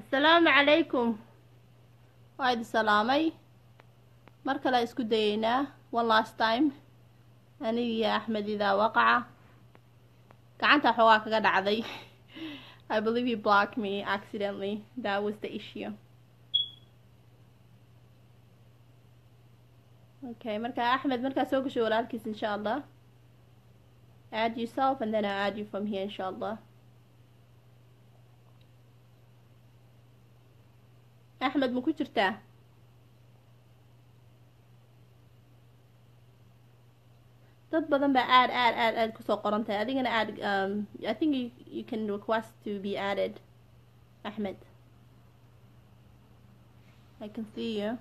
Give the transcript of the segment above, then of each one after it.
asalaamu calaykum waa idi salaamay mar kale isku dayeynaa one last time anigiyo axmed idaa waqaca gacanta xoogaa kaga dhacday i believe you blocked me accidentally that was the issue okay marka axmed markaa soo gasho walaalkiis insha allah add yourself and then I'll add you from here insha allah axmed ma ku jirtaa dad badan baa aad aad aad aad kusoo qoran tahay adigana aad um, I think you, you can request to be added Ahmed I can see you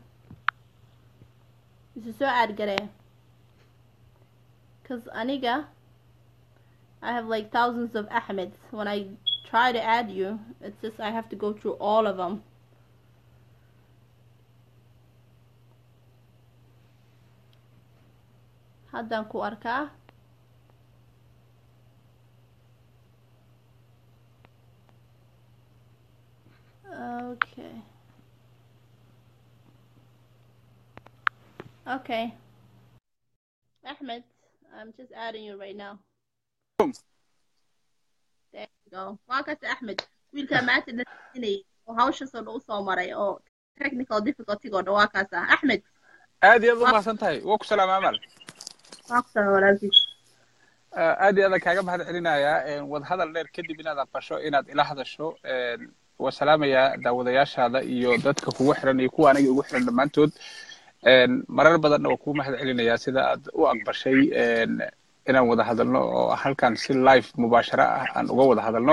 isu soo aad garee cause aniga I have like thousands of Ahmeds when I try to add you it's just I have to go through all of them haddaan ku arkaa okay okay Ahmed I'm just adding you right now there you go waa kasta Ahmed wiilkaa maanta dhinacinayay oo hawshaasoo dhan usoo maray oo technical difficulty oo dhan waa kaasa Ahmed aad iyo aad u mahadsan tahay waa ku salaama amal waa ku salaam walaalkiis aad iyo aadaan kaaga mahad celinayaa wadahadal dheer kadib inaad aqbasho inaad ila hadasho waa salaamayaa daawadayaashaada iyo dadka kugu xiran iyo kuwa aniga ugu xiran dhammaantood marar badanna waa kugu mahad celinayaa sida aad u aqbashay inaan wada hadalno oo halkan si live mubaashara ah aan uga wada hadalno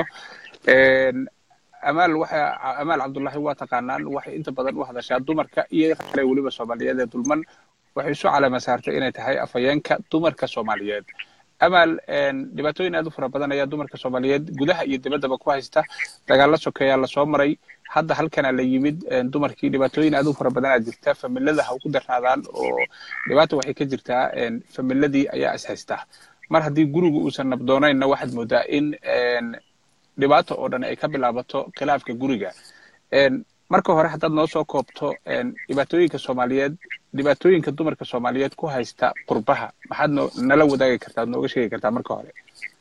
amaal waxa amaal cabdullaahi waa taqaanaan waxay inta badan u hadashaa dumarka iyo kale weliba soomaaliyeed ee dulman waxay isu calaama saartay inay tahay afhayeenka dumarka soomaaliyeed amaal dhibaatooyin aad u fara badan ayaa dumarka soomaaliyeed gudaha iyo dibaddaba ku haysta dagaalla sokeeyaa lasoo maray hadda halkana la yimid dumarkii dhibaatooyin aad u fara badanaa jirta familada ha ugu darnaadaan oo dhibaata waxay ka jirtaa familadii ayaa is haysta mar haddii gurigu uusan nabdoonaynna waxaad moodaa in dhibaato oo dhan ay ka bilaabato khilaafka guriga marka hore haddaad noo soo koobto dhibaatooyinka soomaaliyeed dhibaatooyinka dumarka soomaaliyeed ku haysta qurbaha maxaad no nala wadaagi kartaa ad nooga sheegi kartaa marka hore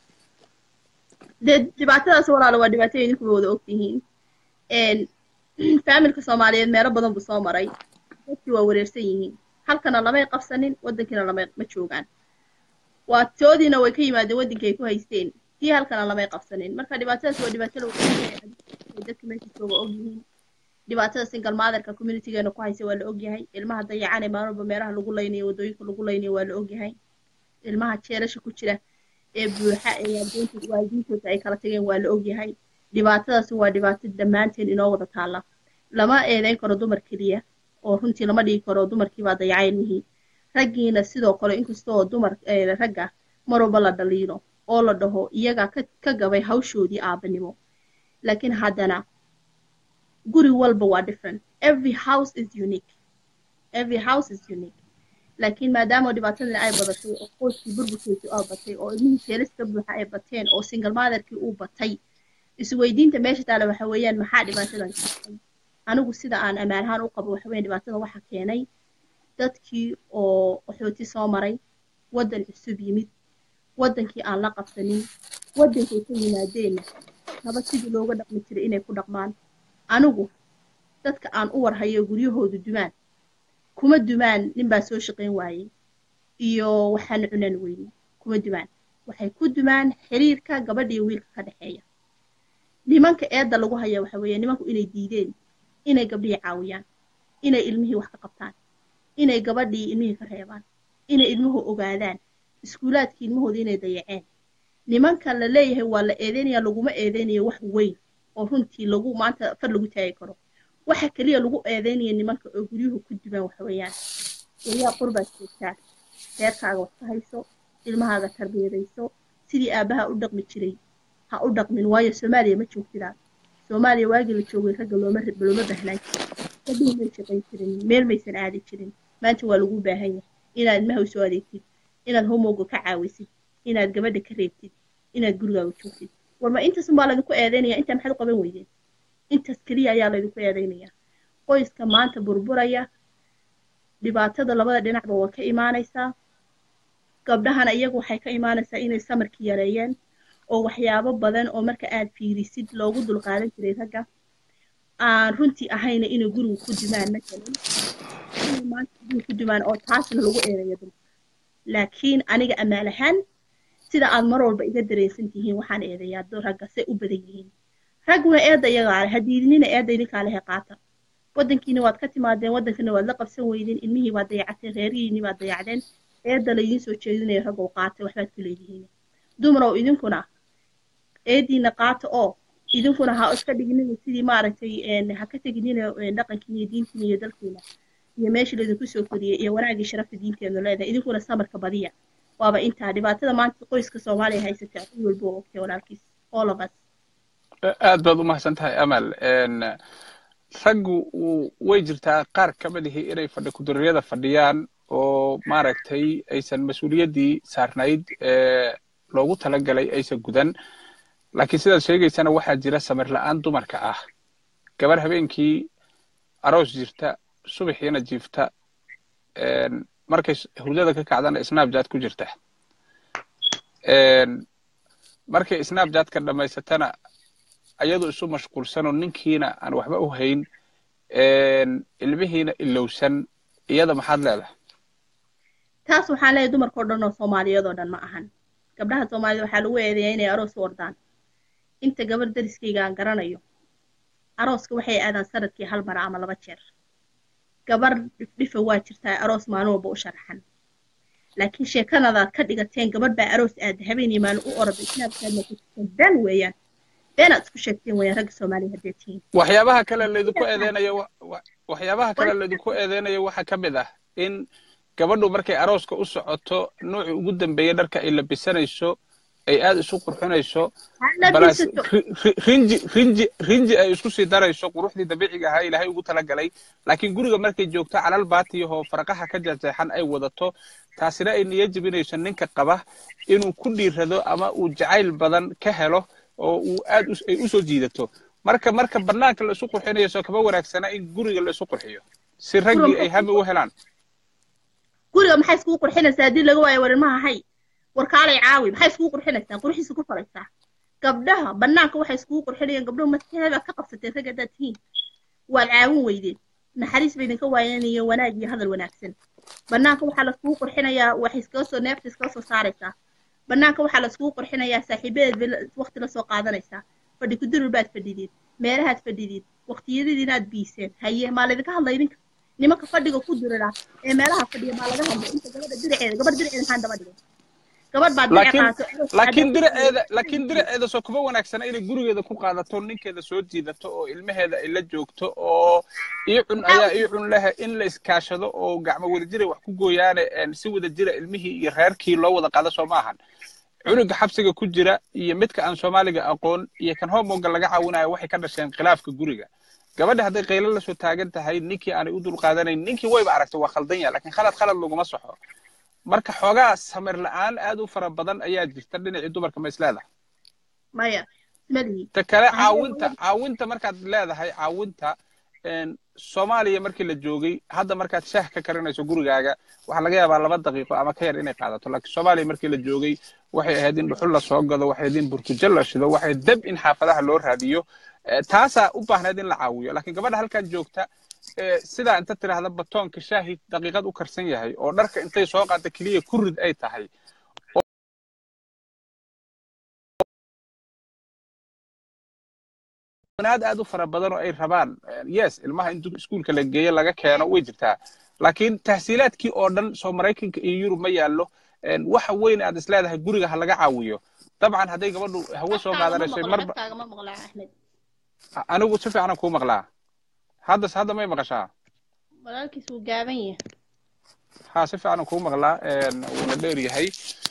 dee dhibaatadaas walaalo waa dhibaatooyin idinkuba wada ogtihiin faamilka soomaaliyeed meelo badan buu soo maray dadkii waa wareersan yihiin halkana lamay qabsanin waddankiina lamay ma joogaan waa toodiina way ka yimaadeen waddankii ay ku haysteen tii halkana lamay qabsanin marka dhibaatadaas waa dhibaato lagu dadka meesha jooga ogyihiin dhibaatada single motherka communitygeena ku haysa waa la ogyahay ilmaha dayacane maalwalba meelaha lagu laynayo waddooyinka lagu laynayo waa la ogyahay ilmaha jeelasha ku jira ee buuxa ee waalidiinta waalidiintooda ay kala tageen waa la ogyahay dhibaatadaas waa dhibaato dhammaanteen inoo wada taalla lama eedeyn karo dumar keliya oo runtii lama dhigi karo dumarkiibaa dayacay ilmihii raggiina sidoo kale inkastoo dumar ragga mar walba la dhaliilo oo la dhaho iyagaa ka ka gabay hawshoodii aabanimo laakiin haddana guri walba waa different every house is unique every house is unique laakiin maadaama dhibaatadan ay badatay oo qoyskii burburkiisii oo batay oo ilmihii jeeliska buuxa ay bateen oo single motherkii uu batay isweydiinta meesha taale waxa weeyaan maxaa dhibaatadan keenay anigu sida aan ammaan ahaan u qabo waxa weeyaan dhibaatada waxa keenay dadkii oo qaxooti soo maray waddan cusub yimid waddankii aan la qabsanin waddankay ka yimaadeenna naba sidii looga dhaqmi jiray inay ku dhaqmaan anigu dadka aan u warhayo guryahoodu dumaan kuma dumaan ninbaa soo shaqayn waayey iyo waxaan cunan weyne kuma dumaan waxay ku dumaan xiriirka gabadha iyo wiilka ka dhexeeya nimanka eedda lagu haya waxa weeye nimanku inay diideen inay gabdhihii caawiyaan inay ilmihii wax ka qabtaan inay gabadhii ilmihii ka reebaan inay ilmuhu ogaadaan iskuulaadkii ilmahooda inay dayaceen nimanka la leeyahay waa la eedeynaya laguma eedeynayo wax weyn oo runtii lagu maanta far lagu taagi karo waxa keliya lagu eedeynaya nimanka oo guryuhu ku dumaan waxa weeyaan weliyaa qurbaad joogtaa reerkaaga wax ka hayso ilmahaaga tarbiyadayso sidii aabbaha u dhaqmi jiray ha u dhaqmin waayo soomaaliya ma joogtidaa soomaaliya waagii la joogay ragga looma looma baahnaan jirin gabdhihii may shaqayn jirin meel maysan aadi jirin maanta waa lagu baahan yahay inaad ilmaha u soo adeegtid inaad homowga ka caawisid inaad gabadha ka reebtid inaad gurigaaga joogtid warma intaasun baa laydinku eedeynaya intaa maxaad u qaban weydeen intaas keliya ayaa laydinku eedaynaya qoyska maanta burburaya dhibaatada labada dhinacba waa ka imaanaysaa gabdhahana iyagu waxay ka imaanaysaa inay samarkii yareeyeen oo waxyaabo badan oo marka aad fiirisid loogu dulqaadan jiray ragga aan runtii ahayna inay guriga ku dimaan matalan inay maanta guriga ku dimaan oo taasna lagu eedayo dulka laakiin aniga amaal ahaan sida aad mar walba iga dareensan tihiin waxaan eedayaa ragga say u badan yihiin ragguna eedda iyagaa leh hadiidinina eedda idinkaa lehe qaata waddankiina waad ka timaadeen waddankana waad la qabsan weydeen ilmihii waad dayacateen reerihiinii waad dayacdeen eedda laydiin soo jeedinaya raggow qaata waxbaad ku leedihiin dumarow idinkuna eeddiina qaata oo idinkuna ha iska dhiginina sidii maaragtay ha ka teginina dhaqankiina iyo diintiina iyo dalkiina iyo meeshii laydinku soo koriyey iyo wanaagii sharafta diinteenu leedahay idinkuna samarka badiya waaba intaa dhibaatada maanta qoyska soomaaliya haysata cid walba oo ogtay walaalkiis all of us aad baad u mahadsan tahay amal raggu way jirtaa qaar ka mid ihi inay fadhi kuduryada fadhiyaan oo maaragtay aysan mas-uuliyaddii saarnayd ee loogu talagalay aysan gudan laakiin sidaad sheegaysana waxaa jira samir la'aan dumarka ah gabar habeenkii aroos jirta subaxiina jiifta markay hurdada ka kacdana snapchat ku jirta markay snapchatka dhammaysatana ayadu isu mashquulsanoo ninkiina aan waxba u hayn ilmihiina ilowsan iyada maxaad leedahay taas waxaan leeyahay dumarkao dhan oo soomaaliyeed oo dhan ma ahan gabdhaha soomaaliyed waxaa lagu eedeeyaa inay aroos u ordaan inta gabar dariskayga aan garanayo arooska waxay aadaan sanadkii hal mara ama laba jeer gabar dhifdhifa waa jirtaa aroos maalin walba u sharaxan laakiin sheekanadaad ka dhigateen gabadh baa aroos aada habeenii maalin u orday snaabkaadna ku jirteen been weeyaan beenaad isku sheegteen weeyaan ragga soomaaliya haddee tihiin waxyaabaha kale laydinku eedeynayo waxyaabaha kale laydinku eedeynayo waxaa ka mid ah in gabadhu markay arooska u socoto nuucii ugu dambeeyey dharka ay labisanayso ay aad isu qurxinayso balas rinji rinji rinji ay isku sii darayso quruxdii dabiiciga ahaa ilaahay ugu talagalay laakiin guriga markay joogto calal baatiyahoo farqaha ka jeexjeexan ay wadato taasina ay niyo jebinayso ninka qaba inuu ku dhiirado ama uu jacayl badan ka helo oo uu aad ay u soo jiidato marka marka bannaanka la isu qurxinayo soo kama wanaagsana in guriga la isu qurxiyo si raggii ay hami u helaan guriga maxay iskugu qurxinaysaa haddii laga waayo warimaha hay warkaalay caawi maxay iskugu qurxinaysaa qurxiisa ku falaysaa gabdhaha bannaanka waxay iskugu qurxinayaan gabdhahu maskaxeedaad ka qabsateen rag haddaad tihiin waad caawin weydeen naxariis bay idinka waayanayo wanaag iyo hadal wanaagsan bannaanka waxaa laiskugu qurxinayaa waxay iskaga soo neefta iskaga soo saaraysaa bannaanka waxaa laiskugu qurxinayaa saaxiibadeed bay waqti la soo qaadanaysaa fadhi kudurur baad fadhideed meelahaad fadhideed waqtiyadadiin aad biiseen haye maa laydinka hadlay idinka nimanka fadhiga ku dirira ee meelaha fadhiya maa laga hadlay inta gabadha diraceeda gabar diraceeda maxaan daba dhigay gabadh baad laakiin diraceeda laakiin diraceeda soo kuma wanaagsana inay gurigeeda ku qaadato ninkeeda soo jiidato oo ilmaheeda ay la joogto oo ii cun ayaa ii cun lehe in la iskaashado oo gacmo wada jiray wax ku gooyaane si wada jira ilmihii iyo reerkii loo wada qaado soo ma ahan cunuga xabsiga ku jira iyo midka aan soomaaliga aqoon iyo kan homoga laga caawinayo waxay ka dhasheen khilaafka guriga gabadha hadday qaylo la soo taagan tahay ninkii aanay u dulqaadanayn ninkii wayba aragtay waa khaldan yaha lakiin khalad khalad laguma soxo marka xoogaa samir la'aan aad u fara badan ayaa jirta dhinacii dumarka ma is leedahay maya ismalihi ta kale caawinta caawinta markaad leedahay caawinta soomaaliya markii la joogay hadda markaad shaah ka karinayso gurigaaga waxaa laga yaabaa laba daqiiqo ama ka yar inay qaadato laakiin soomaaliya markii la joogay waxay ahayd in dhuxul la soo gado waxay ahayd in burtujo la shido waxay dab in xaafadaha loo raadiyo taasaa u baahnayd in la caawiyo laakiin gabadha halkan joogta sidaa inta tidhaahda batoonka shaahi daqiiqad u karsan yahay oo dharka intay soo qaata keliya ku rid ay tahay aad aad u fara badan oo ay rabaan yes ilmaha in iskuulka la geeyo laga keeno way jirtaa laakiin tahsiilaadkii oo dhan soo maraykanka iyo yurub ma yaallo waxa weyn aad is leedahay guriga ha laga caawiyo dabcan hadday gabadhu hawo soo qaadanayso marba anigu si fiicanan kuu maqlaa haddas hadda may maqashaa walaalkiis wuu gaaban yahay ha si fiicanan kuu maqlaa wuuna dheer yahay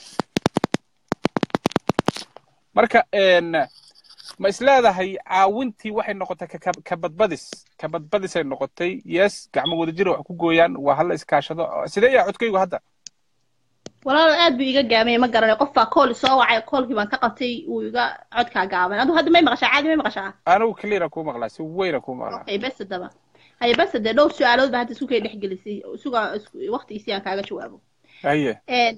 marka ma is leedahay caawintii waxay noqotay ka badbadis ka badbadisay noqotay yes gacmo wada jira wax ku gooyaan waa hala iskaashado sidee yaa codkaygu hadda walaalo aad buu iga gaamay ma garanay qof baa kool soo wacay koolkii baan ka qabtay wuu iga codkaa gaaban adu hadda may maqashaa caadi may maqashaa anigu cleara kuu maqlaa si weyna kuu maqlaa okay bes haddaba haye bes hadee dhowr su-aalood baa hadda isku kay dhex gelisay isuga waqtigiisii aan kaaga jawaabo haye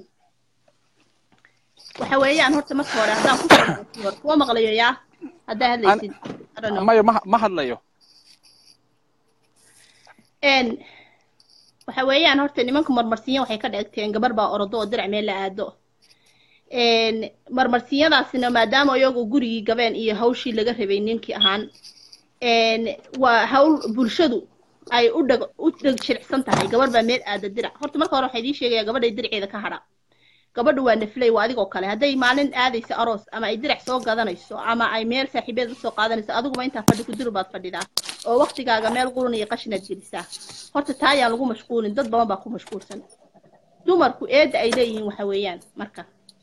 waxa weeyaan horta marka hore haddaan ku soo hore kuwa maqlayo yaa haddaa hadlaysid I don't know. maya ma ma hadlayo n waxa weeyaan horta nimanka marmarsinya waxay ka dhigteen gabar baa orodo oo dirac meel la aado n marmarsiyadaasina maadaama iyagu gurigii gabeen iyo hawshii laga rabay ninkii ahaan n waa hawl bulshadu ay u dhag u dheg shiricsan tahay gabar baa meel aada dirac horta marka hore waxaa idiin sheegaya gabadhay diraceeda ka hadha gabadhu waa nafley waa adigoo kale hadday maalin aadayso aroos ama ay dirac soo gadanayso ama ay meel saaxiibeed usoo qaadanayso adiguma intaa fadhi ku duru baad fadhidaa oo waktigaaga meel qurun iyo qashinaad gelisaa horta taa ayaan lagu mashquulin dad badan baa ku mashquulsan dumarku eedda ay leeyihiin waxa weeyaan marka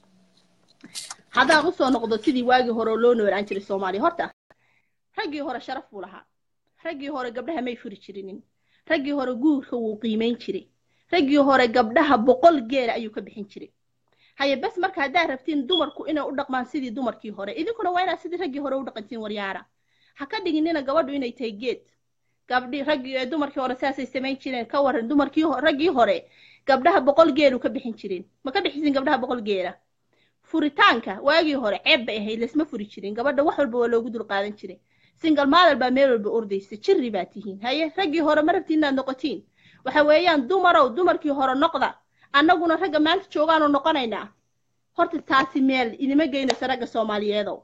haddaan usoo noqdo sidii waagii hore oo loo noolaan jiray soomaaliya horta raggii hore sharaf buu lahaa raggii hore gabdhaha may furi jirinin raggii hore guurka wuu qiimayn jiray raggii hore gabdhaha boqol geela ayuu ka bixin jiray haye bes marka haddaad rabtiin dumarku inay u dhaqmaan sidii dumarkii hore idinkuna waa inaad sidii raggii hore u dhaqantiin waryaara ha ka dhiginina gabadhu inay tahay geed gabdhi raggii dumarkii hore saasay samayn jireen ka waran dumarkii raggii hore gabdhaha boqol geelu ka bixin jireen ma ka bixisin gabdhaha boqol geela furitaanka waagii hore ceeb bay ahayd laysma furi jirin gabadha wax walba waa loogu dul qaadan jiray single mother baa meel walba ordaysa jirri baa tihiin haye raggii hore ma rabtiin inaad noqotiin waxa weeyaan dumarow dumarkii hore noqda annaguna ragga maanta joogaanu noqonaynaa horta taasi meel idima geynayso ragga soomaaliyeedow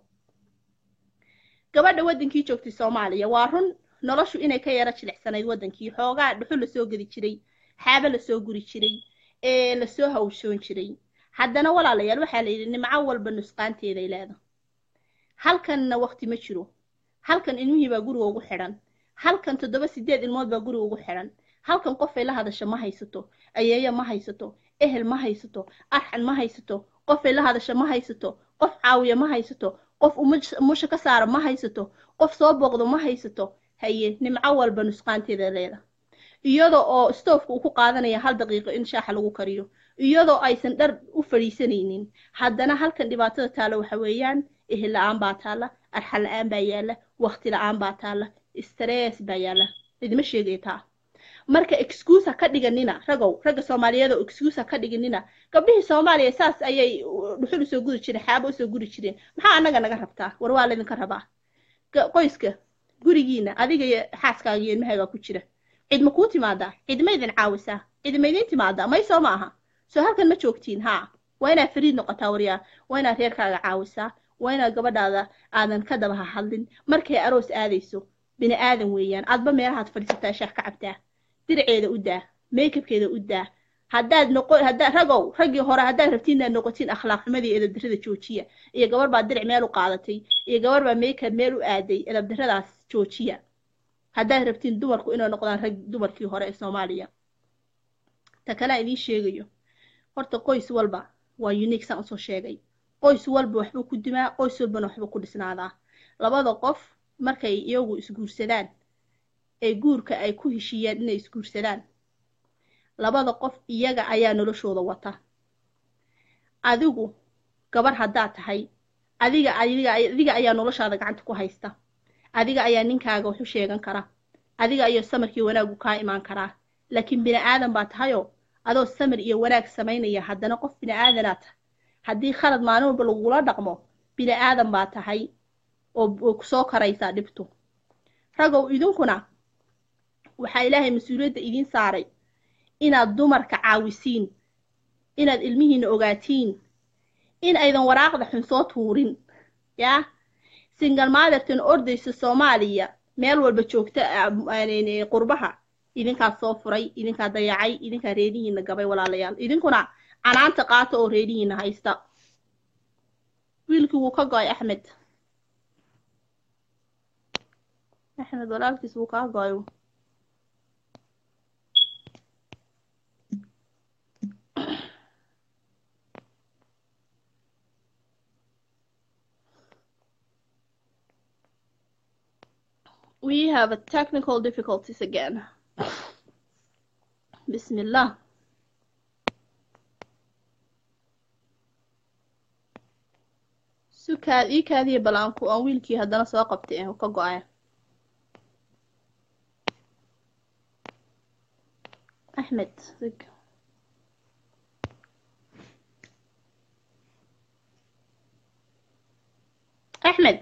gabadha waddankii joogtay soomaaliya waa run noloshu inay ka yara jilicsanayd waddankii xoogaa dhuxu lasoo gedi jiray xaabo lasoo guri jiray ee lasoo hawshoon jiray haddana walaalayaal waxaa la yidhi nimco walba nusqaanteeday leeda halkanna waqti ma jiro halkan ilmihii baa guriga ugu xidhan halkan toddoba sideed ilmood baa guriga ugu xidhan halkan qofay la hadasho ma haysato ayeeyo ma haysato ehel ma haysato arxan ma haysato qofay la hadasho ma haysato qof caawiya ma haysato qof umusha ka saara ma haysato qof soo booqdo ma haysato haye nimco walba nusqaanteeda leeda iyada oo stoofka uu ku qaadanaya hal daqiiqo in shaaxa lagu kariyo iyadoo aysan dhar u fadhiisanaynin haddana halkan dhibaatada taalla waxa weeyaan ehel la-aan baa taalla arxan la-aan baa yaalla waqti la-aan baa taalla stress baa yaalla idima sheegaya taa marka excuse ha ka dhiganina ragow ragga soomaaliyeed oo excuse ha ka dhiganina gabdhihii soomaaliya saas ayay dhuxul usoo guri jireen xaabo usoo guri jireen maxaa annaga naga rabtaa war waa laydinka rabaa qoyska gurigiina adiga iyo xaaskaaga iyo ilmahaagaa ku jira cid ma kuu timaadaa cid ma idin caawisaa cid ma idin timaadaa may soo ma aha soo halkan ma joogtiin haa waa inaad fariid noqotaa waryaa waa inaad reerkaaga caawisaa waa inaad gabadhaada aadan ka daba hadlin markay aroos aadayso bini aadan weeyaan aadba meelahaad fadhiisataa shaah ka cabtaa diraceeda u daa makeabkeeda u daa haddaad noqo haddaad ragow raggii hore haddaad rabtiin inaad noqotiin akhlaaq xumadii edabdarrada joojiya iyo gabar baa diric meel u qaadatay iyo gabar baa makeup meel u aaday edabdarradaas joojiya haddaad rabtiin dumarku inay noqdaan rag dumarkii hore ee soomaaliya ta kalea idiin sheegayo horta qoys walba waa unique saan usoo sheegay qoys walba waxbuu ku dimaa qoys walbana waxbuu ku dhisnaadaa labada qof markay iyagu isguursadaan ee guurka ay ku heshiiyaan inay isguursadaan labada qof iyaga ayaa noloshooda wata adigu gabar haddaad tahay adiga adiga adiga ayaa noloshaada gacanta ku haysta adiga ayaa ninkaaga waxu sheegan kara adiga ayaa samarkii wanaagu kaa imaan karaa laakiin bini aadan baa tahayoo adoo samir iyo wanaag samaynaya haddana qof bini aadanaa tahay haddii khalad maalin walba lagugula dhaqmo bini aadan baa tahay oo kusoo karaysaa dhibtu ragow idinkuna waxaa ilaahay mas-uuliyadda idiin saaray inaad dumarka caawisiin inaad ilmihiina ogaatiin in aydan waraaqda xun soo tuurin yaa single motherton ordaysa soomaaliya meel walba joogta qurbaha idinkaa soo furay idinkaa dayacay idinkaa reedihiina gabay walaalayaal idinkuna canaanta qaata oo reedihiina haysta wiilkii wuu ka go-ay axmed axmed walaalkiis wuu kaa go-ay we have a technical difficulties again. Bismillah. kaa ii kaadiya bal aan ku aan wiilkii haddana soo qabtay ee ka go-aya axmed sig axmed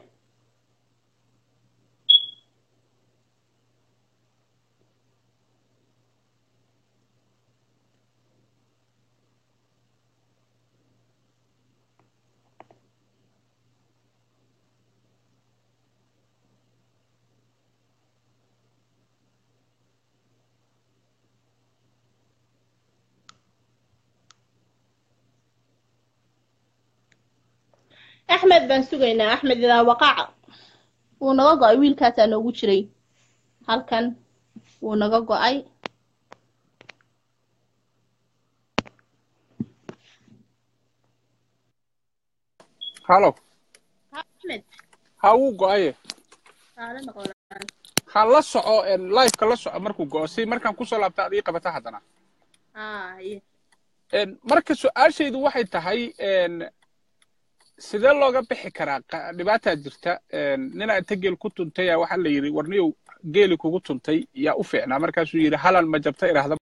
axmed baan sugaynaa axmed idaa waqaca wuu naga go-ay wiilkaasaa noogu jiray halkan wuu naga go-ay halo axmed ha wuu go-aye saale noqonaan ha la soco liveka la soco markuu go-o si markaan kusoo laabta ad ii qabata haddana haa iye marka su-aashaydu waxay tahay sidee looga bixi karaa qa- dhibaataa jirta ninaa inta geel ku tuntaya waxaa la yidhi warniyow geeli kugu tuntay yaa u fiicnaa markaasuu yidhi halan ma jabta idhaahda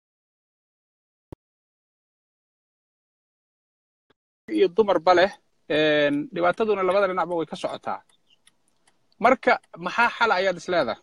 iyo dumarba leh dhibaataduna labada dhinacba way ka socotaa marka maxaa xal ayaad isleedahay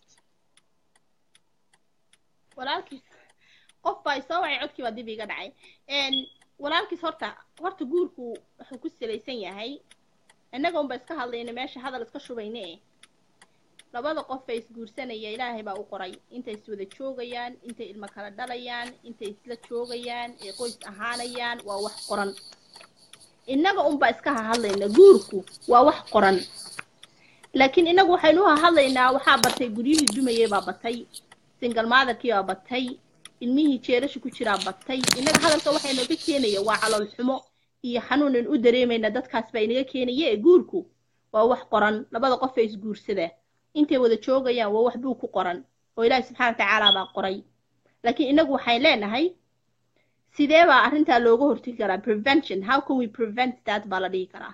walaalkiis qof baa isoo wacay codkii baa dib iga dhacay walaalkiis horta horta guurku wuxuu ku salaysan yahay innaga unba iska hadlayna meesha hadal iska shubayne eh labada qof ee isguursanaya ilaahay baa u qoray intay iswada joogayaan intay ilmo kala dhalayaan intay isla joogayaan ee qoys ahaanayaan waa wax qoran innaga unba iska hahadlayna guurku waa wax qoran laakiin innagu waxaynu u hahadlaynaa waxaa batay guryihii dumayey baa batay single motherkii baa batay ilmihii jeerasha ku jiraa batay innaga hadalka waxay nooga keenaya waa calool xumo iyo xanuunan u dareemayna dadkaas baa inaga keenaya ee guurku waa wax qoran labada qof ee isguursada intay wada joogayaan waa wax buu ku qoran oo ilaahi subxaana watacaala baa qoray laakiin innagu waxay leenahay sidee baa arrintaa looga hortegi karaa prevention how can we prevent that baa la dhihi karaa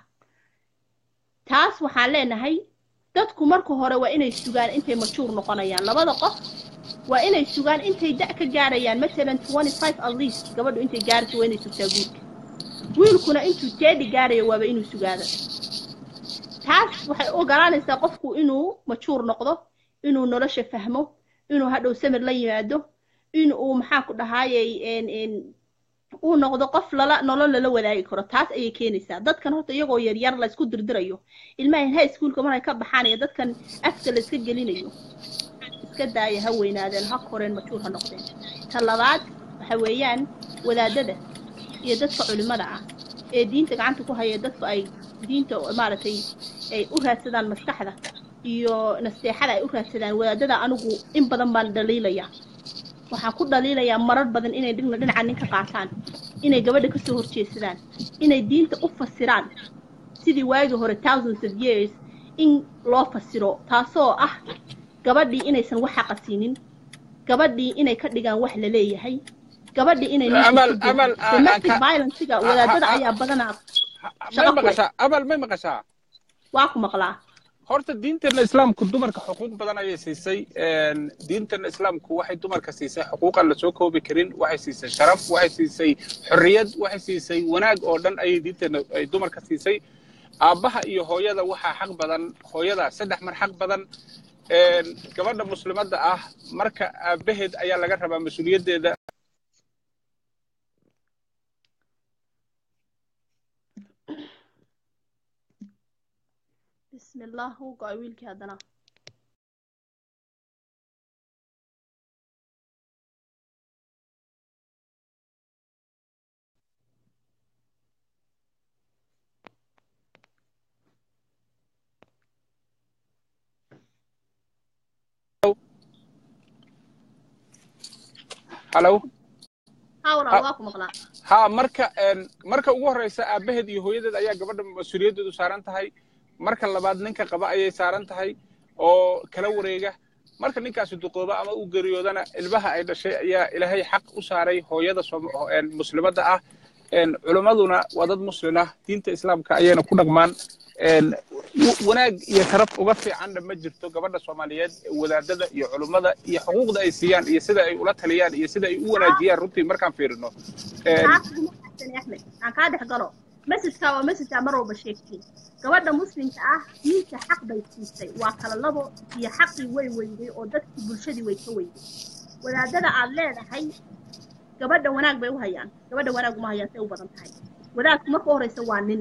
taas waxaan leenahay dadku marka hore waa inay sugaan intay majuur noqonayaan labada qof waa inay sugaan intay da' ka gaarayaan matalan twenty five at least gabadhu intay gaarayso waa inay sugtaa guurka wiilkuna intuu teedi gaarayo waaba inuu sugaado taas waxay ogolaanaysaa qofku inuu majuur noqdo inuu nolosha fahmo inuu hadhow samir la yimaado in uu maxaa ku dhahaayey uu noqdo qof lala nolol lala wadaagi karo taas ayay keenaysaa dadkan horta iyagoo yaryar la isku dirdirayo ilmahan high schoolka markay ka baxaan iyo dadkan afka la iska gelinayo iska daaya ha weynaadeen ha koreen majuur ha noqdeen ta labaad waxa weeyaan wadaadada iyo dadka culimada ah ee diinta gacanta ku haya dadku ay diinta maaragtay ay u raadsadaan maskaxda iyo nasteexada ay u raadsadaan wadaadada anigu in badan baan dhaliilaya waxaan ku dhaliilayaa marar badan inay dhina dhinaca ninka qaataan inay gabadha kasoo horjeedsadaan inay diinta u fasiraan sidii waagii hore thousands of years in loo fasiro taasoo ah gabadhii inaysan wax xaqa siinin gabadhii inay ka dhigaan wax la leeyahay gabadhii inay domestic violencega wadaadada ayaa badanaa may maqashaa amal may maqashaa waa ku maqlaa horta diinteena islaamku dumarka xuquuq badan ayay siisay diinteena islaamku waxay dumarka siisay xuquuqan la soo koobi karin waxay siisay sharaf waxay siisay xorriyad waxay siisay wanaag oo dhan ayay diinteena ay dumarka siisay aabbaha iyo hooyada waxaa xaq badan hooyada saddex mar xaq badan gabadha muslimadda ah marka aabbaheed ayaa laga rabaa mas-uuliyaddeeda بسم الله هو قاي ويلكي هدنا halo حاول واكم مقلا ha marka marka ugu horreysa aabbaheed iyo hooyadeed ayaa gabadha mas-uuliyaddeedu saaran tahay marka labaad ninka qaba ayay saaran tahay oo kala wareega marka ninkaasi duqooba ama uu geriyoodana ilmaha ay dhashay ayaa ilaahay xaq u saaray hooyada muslimadda ah culimmaduna waa dad muslin ah diinta islaamka ayayna ku dhaqmaan wanaag iyo sharaf uga fiicanna ma jirto gabadha soomaaliyeed wadaadada iyo culummada iyo xuquuqda ay siiyaan iyo sida ay ula taliyaan iyo sida ay u wanaajiyaan runtii markaan fiirino axmed aan kaa dhex galo mesajka waa mesajaa mar walba sheegtiin gabadha muslimka ah diinta xaq bay siisay waa kala labo iyo xaqii way weyday oo dadkii bulshadii way ka weyday wadaadada aad leedahay gabadha wanaag bay u hayaan gabadha wanaag uma hayaan say u badan tahay wadaadku marka horeysa waa nin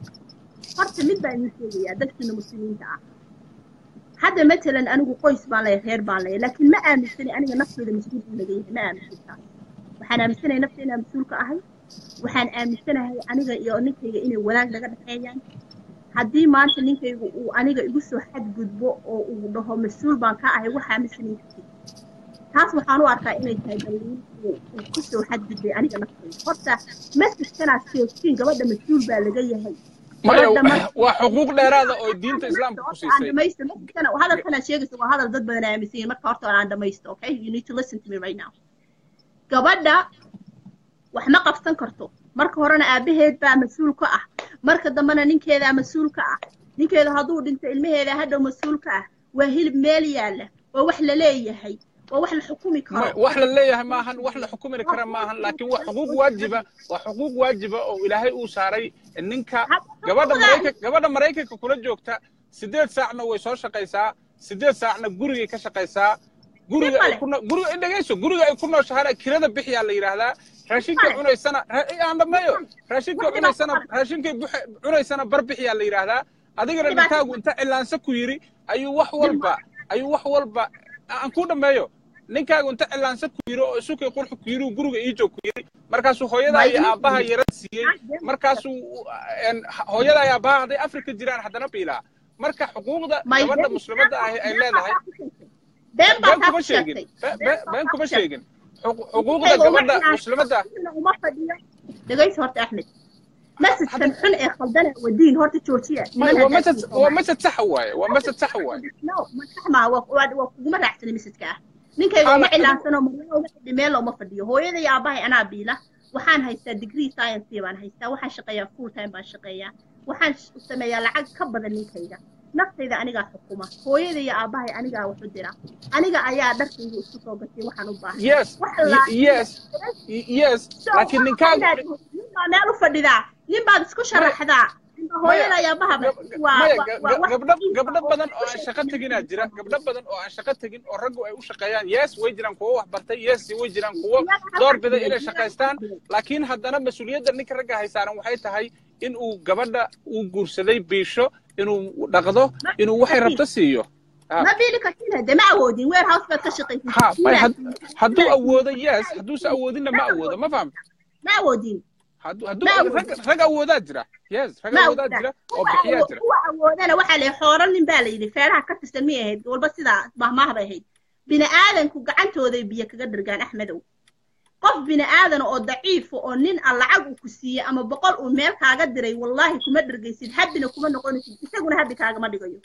horta mid baa idin sheegayaa dadkiina muslimiinta ah hadda matalan anigu qoys baan leeyahay reer baan leeyahay laakiin ma aaminsani aniga naftooda mas-uul buu laga yahay ma aaminsan taas waxaan aaminsanahay nafta inaan mas-uulka ahay waxaan aaminsanahay aniga iyo ninkayga inay wanaag naga dhexeeyaan haddii maanta ninkaygu uu aniga igu soo xadgudbo oo uu dhaho mas-uul baan ka ahay waxaa ma samayn kartid taas waxaan u arkaa inay tahay daliil uu ku soo xadgudbay aniga naftayda horta masajkanaad sheegtiin gabadha mas-uul baa laga yahay maya waa xuquuq dheeraada oo diinta islaamka ku siisay hadalkanaad sheegaysa waa hadal dad badan aaminsan yihin marka horta aan dhamaysto okay you need to listen to me right now gabadha wax ma qabsan karto marka horena aabaheed baa mas-uul ka ah marka dambena ninkeedaa mas-uul ka ah ninkeeda hadduu dhinto ilmaheeda hadhow mas-uul ka ah waa hilib meel yaalla waa wax la leeyahay waa wax la xukumi karo wax la leeyahay maahan wax la xukumi kara maahan laakiin waa xuquuq waajiba waa xuquuq waajiba oo ilaahay uu saaray ninka gabadha maraykanka gabadha maraykanka kula joogta sideed saacna way soo shaqaysaa sideed saacna gurigay ka shaqaysaa guriga ay ku guriga ay dhagayso guriga ay ku nooshahana kirada bixiyaa la yidhaahdaa raashinkay cunaysana aan dhammeeyo raashinkay cunaysana raashinkay cunaysana bar bixiyaa la yidhaahdaa adigana ninkaagu inta cilaansa ku yidhi ayuu wax walba ayuu wax walba aan ku dhammeeyo ninkaagu inta cilaansa ku yidhi oo isukay qurxu ku yidhi guriga ii joog ku yidhi markaasuu hooyadaa iyo aabbaha yarad siiyey markaasuu hooyadaa iyo aabbaha hadday afrika jiraan haddana biilaa marka xuquuqda gabadha muslimadda ahi ay leedahay been kuma sheegin been kuma sheegin xuquuqda gabadha muslimadda dhegayso horta axmed مسجد حن إيه خلدنا ودين هورت تشوتيا هو مسجد هو مسجد صح واي هو مسجد صح واي no ما صح ما هو وما راح تسلم مسجد كاه ninkayga uma cilaansano marna uma fadhi meel looma fadhiyo hooyada iyo aabahay anaa biila waxaan haystaa degree science baan haystaa waxaan shaqeeyaa full time baan shaqeeyaa waxaan sameeyaa lacag ka badan ninkayga naftayda anigaa xukuma hooyada iyo aabahay anigaa waxu dira aniga ayaa dharkayga isku soo gatay waxaan u baahay yes yes yes laakiin ninkaaga ninbaa meel u fadhidaa nin baad isku sharaxdaa hooyada ayaa bahaba gabdho badan oo aan shaqo teginaa jira gabdho badan oo aan shaqo tegin oo raggu ay u shaqeeyaan yes way jiraan kuwo wax bartay yes way jiraan kuwo door bida inay shaqaystaan laakiin haddana mas-uuliyadda ninka ragga haysaaran waxay tahay in uu gabadha uu guursaday biisho inuu dhaqdo inuu waxay rabto siiyo ma biili kartina de ma awoodin warehouse baad ka shaqaysa hadduu awoodo yes hadduuse awoodinna ma awoodo ma fahamta ma awoodin rag awoodaa jira yes rag awoodaa jira oo bixiyaa jira kuwa awoodana waxaa la xooran nin baa la yidhi feeraha ka tirsan miyay ahayd walba sidaa mahmaah bay ahayd bini aadanku gacantooday biyo kaga dhargaan axmedow qof bini aadan oo daciifa oo nin a lacag uu ku siiyey ama boqol uu meel kaaga diray wallaahi kuma dhargaysid habbina kuma noqonaysid isaguna habbi kaagama dhigayo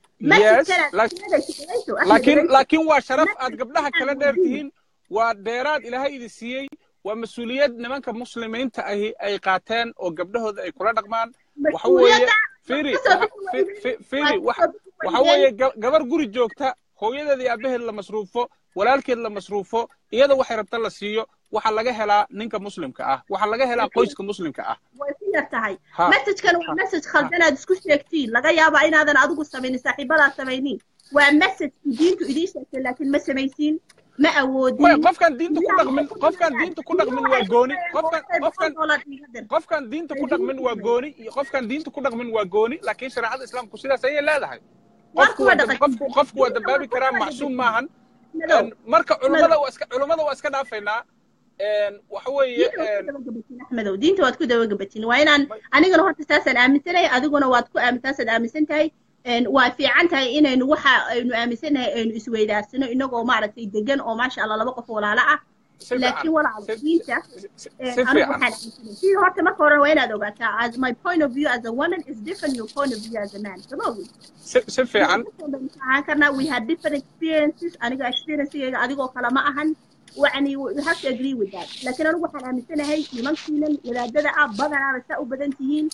laakiin laakiin waa sharaf aad gabdhaha kala dheer tihiin waa dheeraad ilaahay idi siiyey waa mas-uuliyad nimanka muslimiinta ahi ay qaateen oo gabdhahooda ay kula dhaqmaan waxa weeye firi firi waxa weeye gabar guri joogta hooyadeeda iyo aabaheed la masruufo walaalkeed la masruufo iyada waxay rabta la siiyo waxaa laga helaa ninka muslimka ah waxaa laga helaa qoyska muslimka ah way ku yar tahay messajkan waa message khaldanaad isku sheegtiin laga yaabaa inaadan adigu samaynin saaxiibadaa samaynin waa message diintu idiin sheegtay laakiin ma samaysiin ma awoodin qofkan diinta ku dhaqmin qofkan diinta ku dhaqmin waa gooni qofkan qofkan qofkan diinta ku dhaqmin waa gooni iyo qofkan diinta ku dhaqmin waa gooni laakiin shareecada islaamku sidaas ayay leedahay qofku qofku waa dambaabi karaa macsuum maahan marka culummada waa iska culummada waa iska dhaafaynaa waxa weeye axmedow diinta waad ku dabagabatin waa inaan anigana horta saasaan aaminsanahay adiguna waad ku taasaad aaminsan tahay waa fiican tahay inaynu waxa aynu aaminsanahay aynu isweydaarsano inagoo maaragtay degan oo maasha allah laba qof walaalo ah laakiin walaal diinta anigu waxaan aaminsanay sidii horta marka hore waa inaad ogaataa as my point of view as a woman is different your point of view as a man sama ogin si fiican ahaan karnaa we had different experiences aniga experiencegayga adigoo kale ma ahan يعني you have to agree with that لكن أنا waxaan aaminsanahay nimankiinan wadaadada ah badanaaba saa u badan tihiin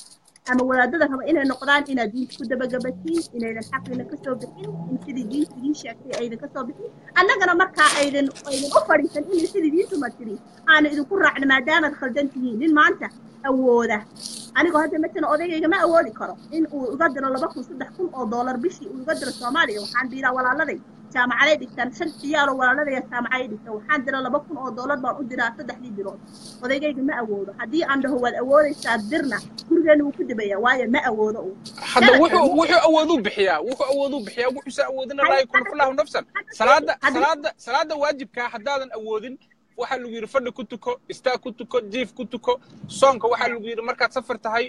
ama wadaadada raba inay noqdaan inaad diinta ku dabagabatiin inaydan xaqina kasoo bixin in sidii diinta idiin sheegtay aydan kasoo bixin annagana markaa aydan aydan u fadhiisan inay sidii diintu ma tiri aanu idinku raacno maadaamaad khaldan tihiin nin maanta awooda anigoo hadda matalan odaygayga ma awoodi karo in uu iga diro laba kun saddex kun oo doolar bishii uu iga diro soomaaliya waxaan diraa walaaladay jaamacaday dhigtaan shan ciyaaroo walaaladaya jaamacaday dhigtaan waxaan dira laba kun oo doolar baan u diraa saddexdii bilood odaygayga ma awoodo haddii aan dhaho waad awoodaysaa dirna gurigeena wuu ku dibaya waayo ma awoodo uu hadda wuxuu wuxuu awooduu bixiyaa wuxuu awooduu bixiyaa wuxuusa awoodina laa yukallifu llaahu nafsan salaada salaada salaada waajibkaa haddaadan awoodin waxaa lagu yidhi fadhi ku tuko istaag ku tuko jiif ku tuko soonka waxaa lagu yidhi markaad safar tahay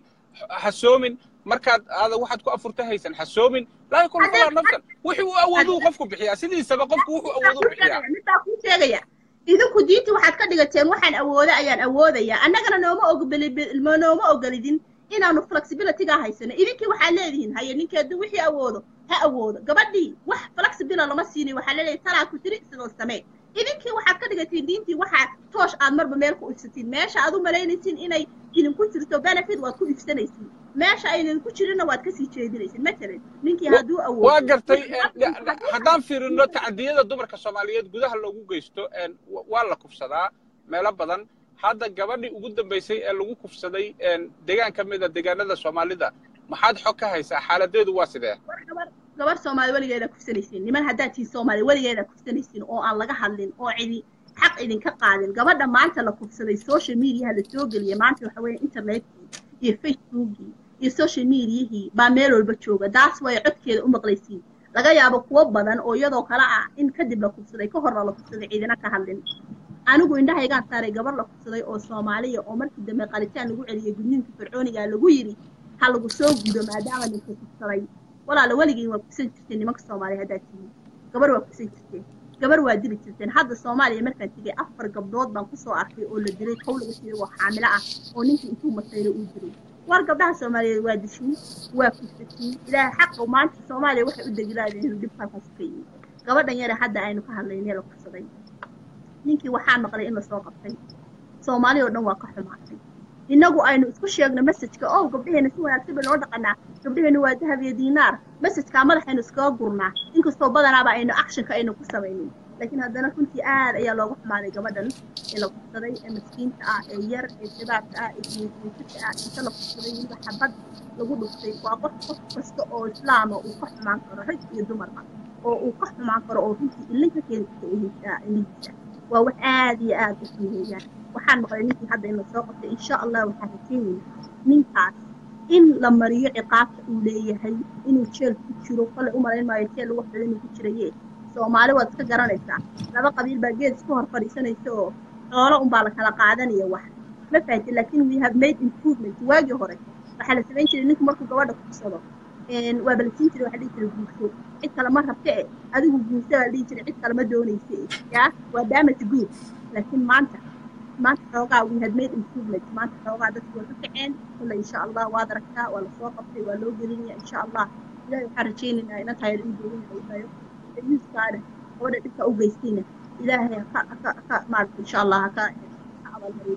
hasoomin markaad aada waxaad ku afurta haysan hasoomin laa yukallifu llaahu nafsan wixii uu awooduu qofku bixiyaa sidiisaba qofku wuxuu awooduu bixiyaa midbaa kuu sheegaya idinku diinta waxaad ka dhigateen waxaan awooda ayaan awoodaya annagana nooma ogoli nooma ogolidin inaanu flexibilityga haysano idinkii waxaad leedihiin haye ninkeedu wixii awoodo ha awoodo gabadhii wax flexibila lama siinin waxaa leedahay talaa ku tiri sidoo samee idinkii waxaad ka dhigatiin diintii waxaa toosh aad marba meel ku ifsatiin meesha aad u malaynaysin inay idinku jirto benefit waad ku ifsanaysin meesha aynan ku jirinna waad kasii jeedinaysin matalan ninkii hadduu awoodo waa gartay haddaan fiirino tacadiyada dumarka soomaaliyeed gudaha loogu geysto waa la kufsadaa meelo badan hadda gabadhii ugu dambaysay ee lagu kufsaday deegaan ka mid a deegaanada soomaalida maxaad xog ka haysaa xaaladeedu waa sidee gabar soomaali weligeeda kufsanaysiin niman haddaad tihiin soomaali weligeeda kufsanaysiin oo aan laga hadlin oo cidi xaq idinka qaadin gabadha maanta la kufsaday social mediaha la soo geliyay maanta waxa weeye internetkii iyo facebookii iyo social mediahii baa meel walba jooga daas way codkeeda u maqlaysiin laga yaabo kuwo badan oo iyadoo kale ah in kadib la kufsaday ka horna la kufsaday ciidina ka hadlin anigu indhahaygaan saaray gabar la kufsaday oo soomaaliya oo markii dambe qalitaan lagu celiyay gudniinka fircooniga lagu yidhi ha lagu soo gudo maadaama ninka kufsaday walaala weligiin waa kufsan jirteen nimanka soomaaliya haddaad tihiin gabar waa kufsan jirteen gabar waa dili jirteen hadda soomaaliya markaan tegay afar gabdhood baan kusoo arkay oo la dilay kow laga siiyay oo xaamilo ah oo ninkii intuu masayro uu dilay war gabdhaha soomaaliyeed waa dishiin waa kufsatiin ilaahay xaqa maanta soomaaliya waxay u degilaadeen inuu dhib halkaas ka yimid gabadhan yare hadda aynu ka hadlaynee la kufsaday ninkii waxaan maqlay in lasoo qabtay soomaaliya oo dhan waa ka xumaatay innagu aynu isku sheegno messajka oo gabdhaheena si wanaagsan bay loo dhaqanaa gabdhaheena waa dahab iyo diinaar messajkaa madaxaynu iskaga gurnaa inkastoo badanaaba aynu actionka aynu ku samaynin laakiin haddana runtii aad ayaa looga xumaaday gabadhan ee la kufsaday ee maskiinta ah ee yar ee shabaabka ah ee jiinsiinka ah inta la kufsaday weliba xabad lagu dhuftay waa qof qof kasta oo islaama uu ka xumaan karo rag iyo dumarba oo uu ka xumaan karo oo runtii ilin ka keeni karta ilihiisa waa wax aad iyo aad u qiimeeyaan waxaan maqlay ninkii hadda in lasoo qabtay insha allah waxaan rajeynaynaa ninkaas in la mariyo ciqaabta uu leeyahay inuu jeel ku jiro kale u malayn maayo jeel lagu xidhan inuu ku jiraye soomaali waad iska garanaysaa laba qabiil baa geed isku hor fadhiisanaysa oo xoolo unbaa la kala qaadanaya wax ma fahantin laakiin we have made improvement waagii hore waxaa la samayn jiray ninku markuu gabadha kugsado waa balasiin jiray waxaa dhihi jiray guurso cid kale ma rabta e adigu guurso baa dhihi jiray cid kale ma doonaysa e yaa waa damage good laakiin maanta maanta xoogaa we had made improvement maanta xoogaa dadku waa ka kaceen kulle insha allah waad aragtaa waa lasoo qabtay waa loo gelinaya insha allah ilahay waxaan rajaynaynaa ina tahay in dowlada ay tayo yuuskaana gabadha dhibka u geystayna ilaahay haka haka haka maarata insha allah haka abaalmariyo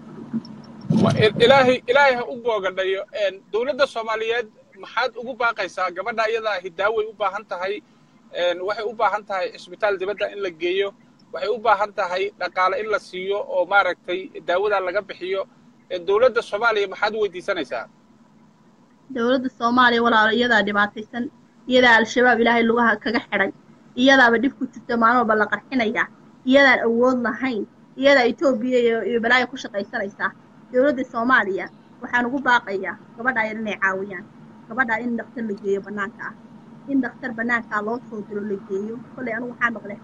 ilaahay ilaahay ha u boogadhayo dowladda soomaaliyeed maxaad ugu baaqaysaa gabadha iyadaa hidaaway u baahan tahay waxay u baahan tahay cisbitaal dibadda in la geeyo waxay u baahan tahay dhaqaale in la siiyo oo maaragtay daawadaa laga bixiyo dowladda soomaaliya maxaad weydiisanaysaa dowladda soomaaliya walaalo iyadaa dhibaataysan iyadaa al-shabaab ilaahay lugaha kaga xidhay iyadaaba dhib ku jirta maalin walba la qarxinaya iyadaan awood lahayn iyadaa etoobiya iyo balaayo ku shaqaysanaysaa dowladda soomaaliya waxaan ugu baaqayaa gabadhaa yar inay caawiyaan gabadhaa in dhakhtar la geeyo bannaanka ah in dhakhtar bannaankaa loo soo diro la geeyo kollay anigu waxaa maqlay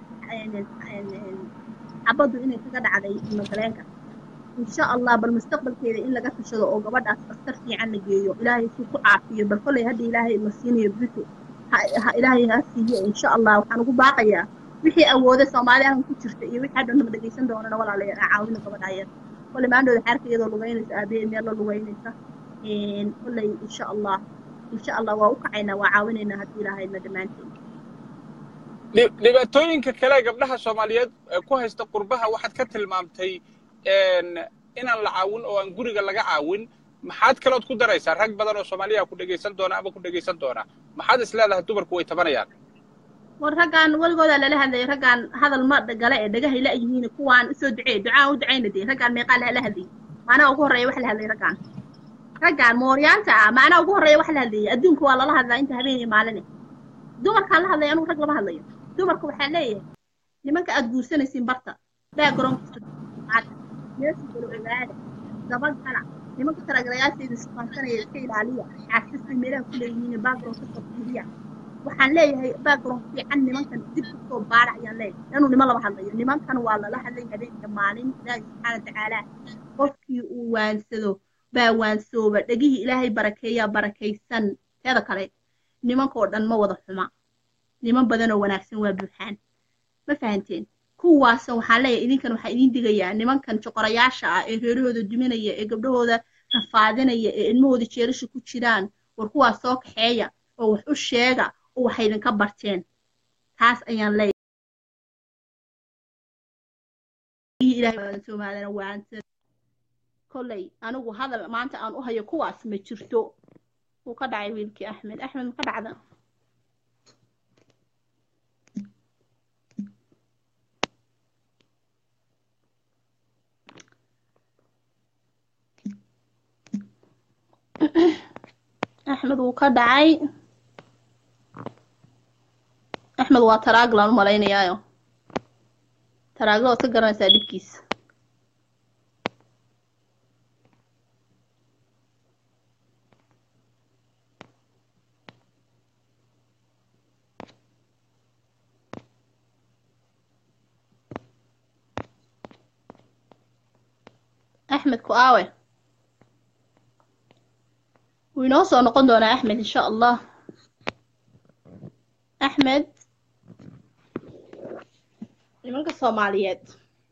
xabaddu inay kaga dhacday magaleenka insha allah bal mustaqbalkeeda in laga tashado oo gabadhaas dhakhtar fiican la geeyo ilaahay suu ku caafiyo bal kollay hadda ilaahay la siinayo brito ilaahay ha siiyo insha allah waxaan ugu baaqayaa wixii awooda soomaaliyahan ku jirta iyo wixii hadhan nama dhegaysan doonana walaalayaal aan caawino gabadhaa yar kollay maandhooda xeerka iyadoo lugaynaysa aabaheed meel la lugaynaysa kollay insha allah insha allah waa u kacaynaa waa caawinaynaa haddii ilaahayna dhammaanteen dhibaatooyinka kale gabdhaha soomaaliyeed ku haysta qurbaha waxaad ka tilmaamtay inaan la caawin oo aan guriga laga caawin maxaad kalood ku daraysaa rag badan oo soomaaliya ku dhegaysan doona ama ku dhegaysan doona maxaad is leedahay dumarku way tabanayaan war raggaan weligoodaa lala hadlayay raggaan hadal ma gale ee dhagahay la yihiin kuwaan usoo duceey ducaan u ducayna dee raggaan meeqaa la hadlayay maanaa ugu horreeya wax la hadlay raggaan raggaan mooryaanta ah maanaa ugu horreeya wax la hadlayay adduunka waa lala hadlaa inta habeen iyo maaline dumarkaan la hadlaya anugu rag lama hadlayo dumarka waxaa leeyahay nimanka aad guursanaysiin barta backgroundkiisa meesha galo ogaada dabagala nimanka talagalayaasheeda sufaansanaya iska ilaaliya caasista meelaha ku leeyihiin background kasoo fiiriya waxaan leeyahay background fiican nimankan dib kasoo baara ayaan leeyahay inuu niman lama hadlayo nimankan waa lala hadlay habeenka maalin ilaahi subxaana watacaala qofkii uu waansado baa waansooba dhegihii ilaahay barakeeyaa barakaysan teeda kale nimankoo dhan ma wada xuma niman badanoo wanaagsan waa buuxaan ma fahanteen kuwaasa waxaan leeyahay idinkan waxaa idiin digayaa nimankan joqorayaasha ah ee reerahooda duminaya ee gabdhahooda rafaadinaya ee ilmahooda jeelasha ku jiraan war kuwaas soo kaxeeya oo wax u sheega oo waxay idinka barteen taas ayaan leeyahay soomaalina waanta kolley anigu hadal maanta aan u hayo kuwaas ma jirto wuu ka dhacay wiilkii axmed axmed ma ka dhacda axmed wuu ka dhacay axmed waa taraaglaan u malaynayaayo taraagla waad ka garanaysaa dhibkiisa axmed ku aawe wuu inoo soo noqon doonaa axmed insha allah axmed nimanka soomaaliyeed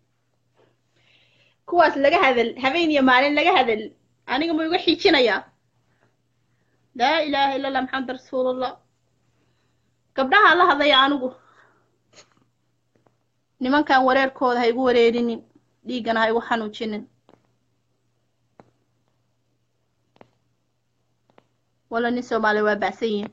kuwaas laga hadal habeen iyo maalin laga hadal aniga ma iga xiijinayaa laa ilaaha illa allah maxamed rasuulullah gabdhaha la hadlaya anigu nimankan wareerkooda ha igu wareerinin dhiiggana ha igu xanuujinin wala nin soomaaliya waa bacsan yihin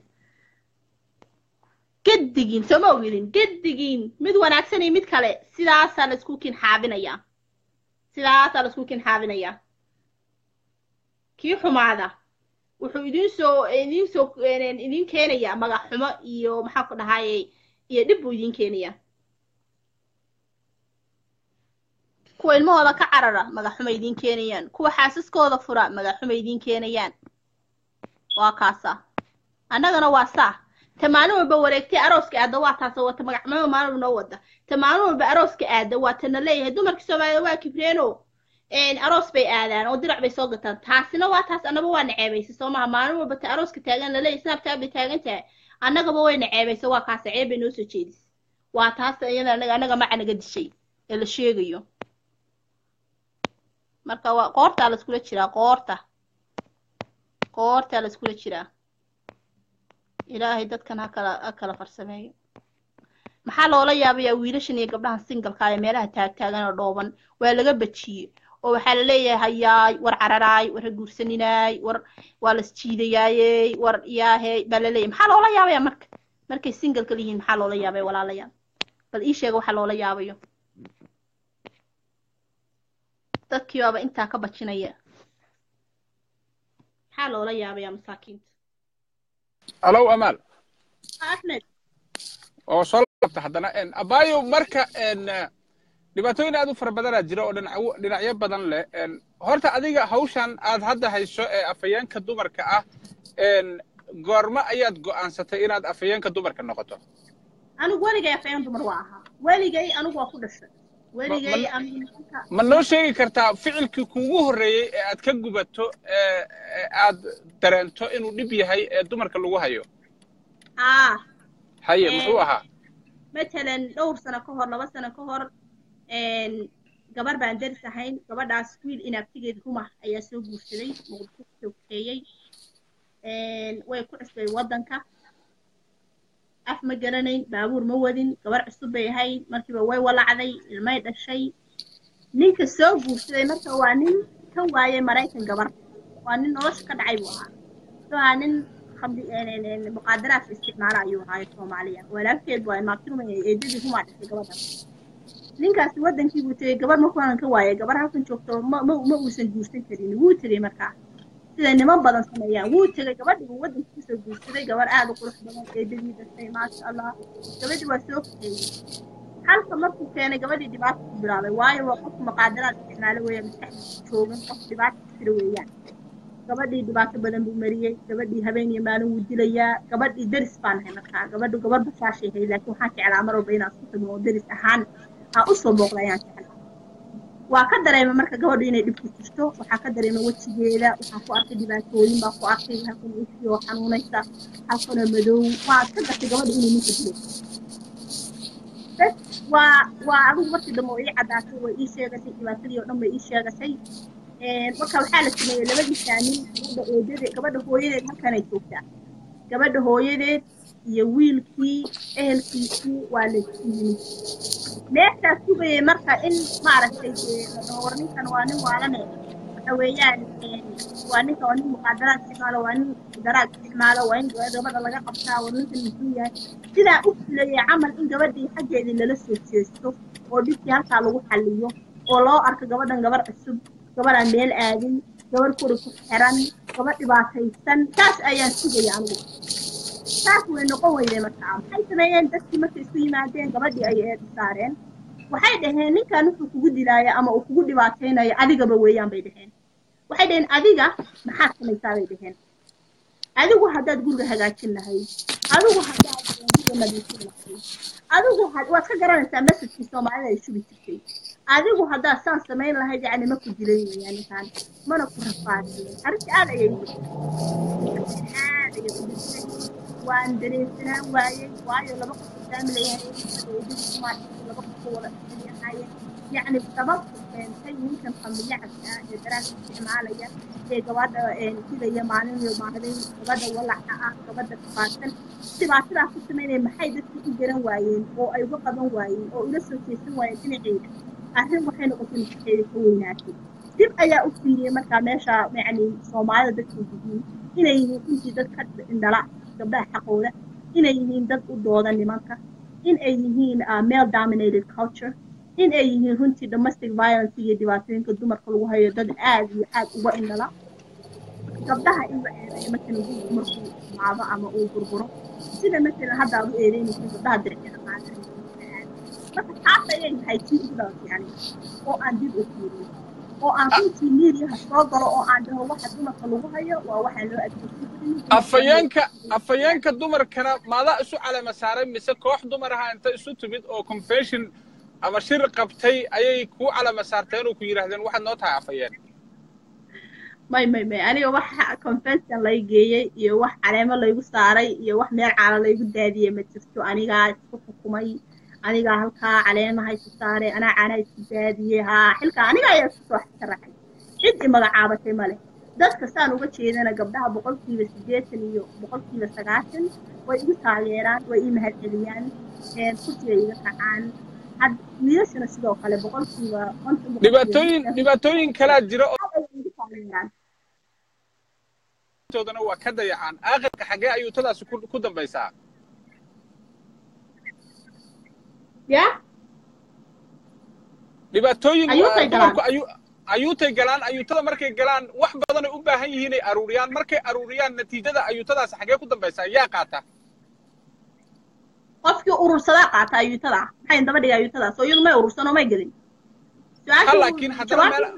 gedigiin sooma ogidin gedigiin mid wanaagsan iyo mid kale sidaasaa laisku kin xaabinayaa sidaasaa laisku kin xaabinayaa kii xumaada wuxuu idin soo idin soo idin keenayaa magac xumo iyo maxaa ku dhahayey iyo dhib buu idin keenayaa kuwa ilmahooda ka carara magac xumo idin keenayaan kuwa xaasaskooda fura magac xumo idin keenayaan waa kaasa annagana waa saa ta maalin walba wareegtay arooska aada waa taas wata magacmama maalin noo wada ta maalin walba arooska aada waa tana leeyahay dumarkii soomaalida waa kibreeno aroos bay aadaan oo dirac bay soo gataan taasina waa taas annaba waa naceebaysa soo maha maalin walba ta arooska taagan laleeyahay snaabtaa bay taagan tahay annagaba way naceebaysa waa kaasa ceeb bay noo soo jeedis waa taas iyada anaga annaga maca naga dishay ee la sheegayo marka waa qoortaa la iskula jiraa qoorta qoortaa la iskula jiraa ilaahay dadkan ha kala ha kala farsameeyo maxaa loola yaabayaa wiilashan iyo gabdhahan singalka ee meelaha taagtaagan oo dhooban waa laga bajiyey oo waxaa la leeyahay hayaay war cararaay war ha guursaninaay war waa las jiidayaayey war yaahey baa la leeyahay maxaa loola yaabaya marka markay singalka lihiin maxaa loola yaabaya walaalayaal bal ii sheega waxa loola yaabayo dadkii baaba intaa ka bajinaya maxaa loola yaabaya masaakiinta alow amaal axmed oo soo laabta haddana abaayo marka dhibaatooyin aad u fara badanaa jira oo dhinacyo dhinacyo badan leh horta adiga hawshan aad hadda hayso ee afayeenka dumarka ah goormo ayaad go'aansatay inaad afayeenka dumarka noqoto anigu weligay afayeen dumar waa ahaa weligay anigu waa ku dhashay weligay anigu nimanka ma noo sheegi kartaa ficilkii kuugu horreeyey ee aad ka gubato ee aad dareento inuu dhib yahay ee dumarka lagu hayo aa haye muxuu ahaa matalan dhowr sano ka hor laba sano ka hor gabar baan daris ahayn gabadhaas wiil inaabtigeed rumah ayaa soo guursaday muqdisho kusoo kaxeeyey way ku cusbay waddanka af ma garanayn baabuur ma wadin gabar cusub bay ahayd markiiba way walacday ilmay dhashay ninka soo guursaday marka waa nin ka waayay maraykan gabar waa nin nolosha ka dhacay buu ahaa wuxuu ahaa nin khamri muqaadaraadka isticmaala ayuu ahaayo soomaaliya walaalkeed waa maakiruma eedadii kumaa dhashay gabadhan ninkaasi wadankii buu tegey gabar markuunan ka waayay gabar halkan joogto ma ma ma uusan guursan karin wuu tegey markaa sida niman badan sameeyaan wuu tegey gabadhii buu wadankii kusoo guursaday gabar aad u qurux badan eedadii dhashay maasha allah gabadhii waa soo kaxeeyey halka markuu keenay gabadhii dhibaata ku bilaabay waayo waa qofku maqaadaraad isticmaalo weeyaan maskaxdiisa joogan qof dhibaata ku jira weeyaan gabadhii dhibaato badan buu mariyey gabadhii habeen iyo maalin wuu dilayaa gabadhii deris baan nahay markaa gabadhu gabar bashaashay hay laakiin waxaan jeclaa mar walba inaan isku tagno oo deris ahaan aan usoo booqda ayaan jeclaa waa ka dareemay marka gabadhu inay dhibku jirto waxaa ka dareemay wejigeeda waxaan ku arkay dhibaatooyin baan ku arkay halkan ishii oo xanuunaysa halkanoo madow waan ka gartay gabadhu inay ninka dilay bes waa waa adigu markii dambe oo ii caddaatay way ii sheegatay dhibaatadii oo dhan bay ii sheegatay marka waxaa la sameeyey labadii saamin gabadha eedade gabadha hooyadeed halkanay joogtaa gabadha hooyadeed iyo wiilkii ehelkiisii waa la siiyey meeshaas sugayay marka in maaragtay war ninkan waa nin waalane waxa weeyaan waa ninka waa nin muqaadaraad isticmaalo waa nin daraad isticmaalo waa in gabadha laga qabtaa war ninkan muxuu yahay sidaa u fulayay camal in gabadhii xaggeedii lala soo jeesto oo dhibkii halkaa lagu xalliyo oo loo arko gabadhan gabar cusub gabadhaan meel aadin gabar kuri ku xiran gabadh dhibaataysan saas ayaan sugaya anigu saas way noqon weyday markaa maxay sameeyeen dadkii markay isu yimaadeen gabadhii ay eed saareen waxay dhaheen ninkan wuxuu kugu dilaaya ama uu kugu dhibaataynayo adigaba weeyaan bay dhaheen waxay dhaheen adiga maxaad samaysaa bay dhaheen adigu haddaad guriga hagaajin lahayd adigu haddaad guriga nadiifin lahayd adigu waad ka garanaysaa masajkii soomaalida ay shubi jirtay adigu haddaad saan samayn lahayd yacni ma ku dilay weeyaan ninkan mana ku rafaadin arrinta aad ayay aad ayay u dhintay waan dareemsanaan waayey waayo laba qof faamilayahay laba qof wada yahaayeen yacni sababta keentay ninkan familyacaska ah ee daraas isticmaalaya ee gabadha sidaya maalin iyo maalin gabadha walaca ah gabadha kafaadsan dhibaatadaas ku samaynaya maxay dadkii u garan waayeen oo ay uga qaban waayeen oo ula soo jeesan waayeen dhinaceeda arrin waxay noqotay maskaxeeda ka weynaatay dib ayaa u fiiriyey markaa meesha yacni soomaalida dadkay yihiin inay yihiin intii dad ka indhala gabdhaha xaqooda inay yihiin dad u dooda nimanka in ay yihiin male dominated culture in ay yihiin runtii domestic violence iyo dhibaatooyinka dumarka lagu hayo dad aad iyo aad uga indhala gabdhaha in la eedeeyo markan guurku markuu maado ama uu burburo sida matalan hadda aad u eedeynaysa gabdhaha diricada maanta marka taas ayay tahay tii ugu dhalatay aniga oo aan dib u fiiriyo oo aan runtii miiriyaha soo galo oo aan dhaho waxa dumarka lagu hayo waa waxaa loo adeegsan afayeenka afayeenka dumarkana maadaa isu calama saaray mise koox dumar aha inta isu timid oo confession ama shir qabtay ayay kuu calama saarteen oo ku yidhaahdeen waxaad noo tahay afayeen may may may aniga wax confession lay geeyey iyo wax caleemo laygu saaray iyo wax meel caala laygu daadiyey ma jirto anigaa isku xukumay anigaa halkaa caleemaha isu saaray anaa caanaa isku daadiyey haa xilkaa aniga ayaa isku soo sharaxay cid i magacaabatay male dadka saan uga jeedana gabdhaha boqolkiiba siddeetan iyo boqolkiiba sagaashan way igu taageeraan way ii mahadceliyaan kursiga iga kacaan wiilashana sidoo kale boqolkiiba dhibaatooyin dhibaatooyin kalaa jira toodana waa ka dayacaan aakhirka xaggee ayuu tadaasi ku dambaysaa ya dhibaatooyin Ayuutay galaan. dumarku ayu ayuutay galaan ayuutada markay galaan wax badanay u baahan yihiin ay aruuriyaan markay aruuriyaan natiijada ayuutadaasi xaggee ku dambaysaa yaa qaata qofkii urursadaa qaata ayuutada maxay daba dhigay ayuutadaas oo iyadu may urursan oo may gelin Ha, laakiin haddana meel-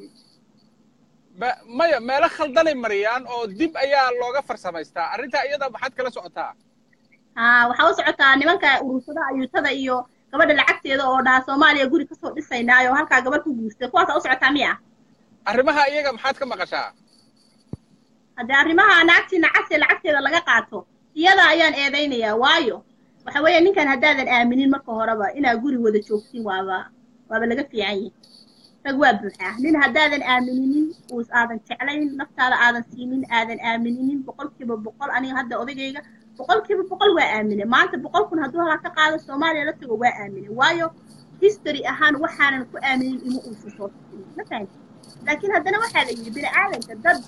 Ba- maya meelo khaldanay mariyaan oo dib ayaa looga farsamaystaa arrintaa iyada maxaad kala socotaa haa waxaa u socotaa nimanka urursada ayuutada iyo gabadha lacagteeda oo dhaha soomaaliya guri kasoo dhisaynaayo halkaa gabar ku guurtay kuwaasaa u socotaa miya arrimaha iyaga maxaad ka maqashaa haddii arrimaha naagtii nacagtee lacagteeda laga qaato iyada ayaan eedaynayaa waayo waxa weeye ninkan haddaadan aaminin marka horeba inaa guri wada joogtiin waaba waaba laga fiican yahay rag waa buuxaa nin haddaadan aamininin uus aadan jeclayn naftaada aadan siinin aadan aamininin boqolkiiba boqol aniga hadda odagayga boqolkiiba boqol waa aamine maanta boqol kun hadduu halaa ka qaado soomaaliya la tago waa aamine waayo history ahaan waxaanan ku aaminin ima uusan soo tusin ma fahanti laakiin haddana waxaa la yidhi bini aadanka dad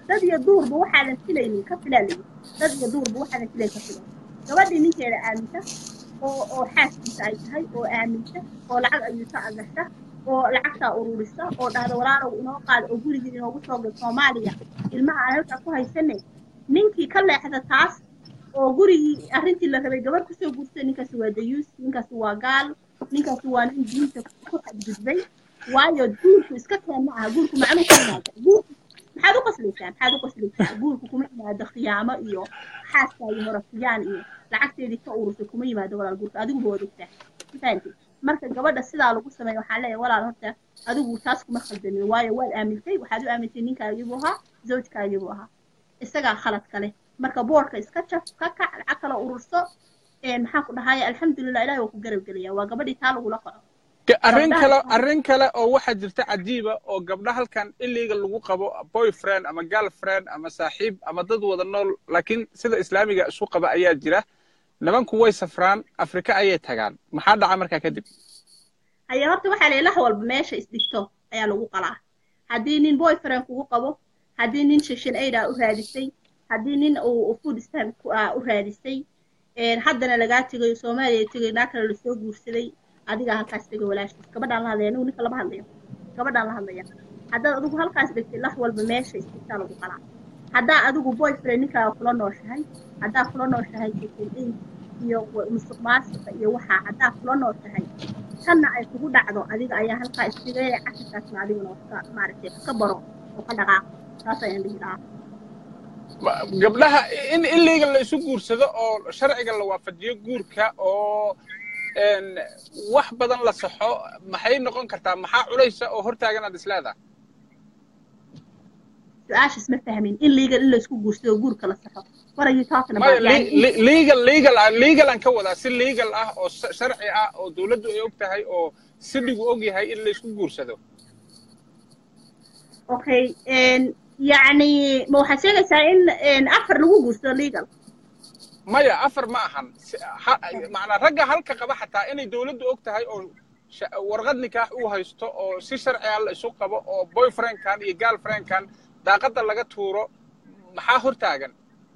dad iyo duurba waxaadan filaynin ka filaalay dad iyo duurba waxaadan filayn ka filan gabadhii ninkeeda aaminta oo oo xaaskiisa ay tahay oo aaminta oo lacag ayuuta agasha oo lacagtaa ururisa oo dhahda walaalow inoo qaada oo gurigii inoogu soo gal soomaaliya ilmaha aan halkaa ku haysanay ninkii ka leexda taas oo gurigii arrintii la rabay gabadh kusoo guurtay ninkaasi waa dayuus ninkaasi waa gaal ninkaasi waa nin diinta ku xadgudbay waayo guurku iska keen ma aha guurku macnuu ka yimaada guurku maxaad u qoslaysaa maxaad u qoslaysaa guurku kuma yimaado khiyaamo iyo xaaskaayo horafiyaan iyo lacagteedii ka urusay kuma yimaado walaal guurka adiguba waad ogtaa fahanti marka gabadha sidaa lagu sameeyo waxaan leeyahay walaal horta adigu taas kuma khaldamin waayo waad aamintay waxaad u aamintay ninkaagibuu ahaa zawjkaagibuu ahaa isagaa khalad kale marka boorka iska jaf ka kac lacag kala ururso maxaan ku dhahaya alxamdulilah ilahi waa ku garab gelaya waa gabadhii taa lagula qaco arrin kale arrin kale oo waxaa jirta cajiiba oo gabdha halkan iliga lagu qabo boyfriend ama girlfriend ama saaxiib ama dad wada nool laakiin sida islaamiga isu qaba ayaa jira nimanku way safraan afrika ayay tagaan maxaa dhaca markaa kadib haya horta waxaa la ilaha walba meesha isdhigto ayaa lagu qalaa haddii nin boyfriend kugu qabo haddii nin shishin aid aa u raadisay haddii nin uu food stamp u raadisay haddana lagaa tegayo soomaaliya tegay naa kale lasoo guursaday adigaa halkaas tegay walaashiis gabadhaan la hadlaya anigu ninka lama hadlayo gabadhaan la hadlaya haddaad adigu halkaas dhigtay lax walba meesha isdhigtaa lagu qalaa haddaa adigu boyfriend ninkaaga kula nooshahay haddaa kula nooshahay shishin aid iyo musuq maasuqa iyo waxaa haddaa kula nooshahay tanna ay kugu dhacdo adiga ayaa halkaa isdigaya casharkaasna adiguna ka maaragtay ka baro oo ka dhaqaaq saas ayaan dhihi lahaa gabdhaha in iliga la isu guursado oo sharciga la waafajiyo guurka oo wax badan la saxo maxay noqon kartaa maxaa culaysa oo hortaagan aad isleedahay su-aashas ma fahmin in legal in la isku guursado guurka la saxo what are you talking maya about yani in- legal legal ah legal aan ka wadaa si legal ah oo s- sharci ah oo dawladdu ay og tahay oo sidhigu og yahay in la isku guursado okay yani ma waxaad sheegaysaa in afar lagu guursado legal maya afar ma ahan Si- ha- macnaa ragga halka qaba xataa inay dawladdu og tahay oo sha- warqad nikaax uu haysto oo si sharci ah la isu qabo oo boyfriendkan iyo girlfriendkan daaqadda laga tuuro maxaa hortaagan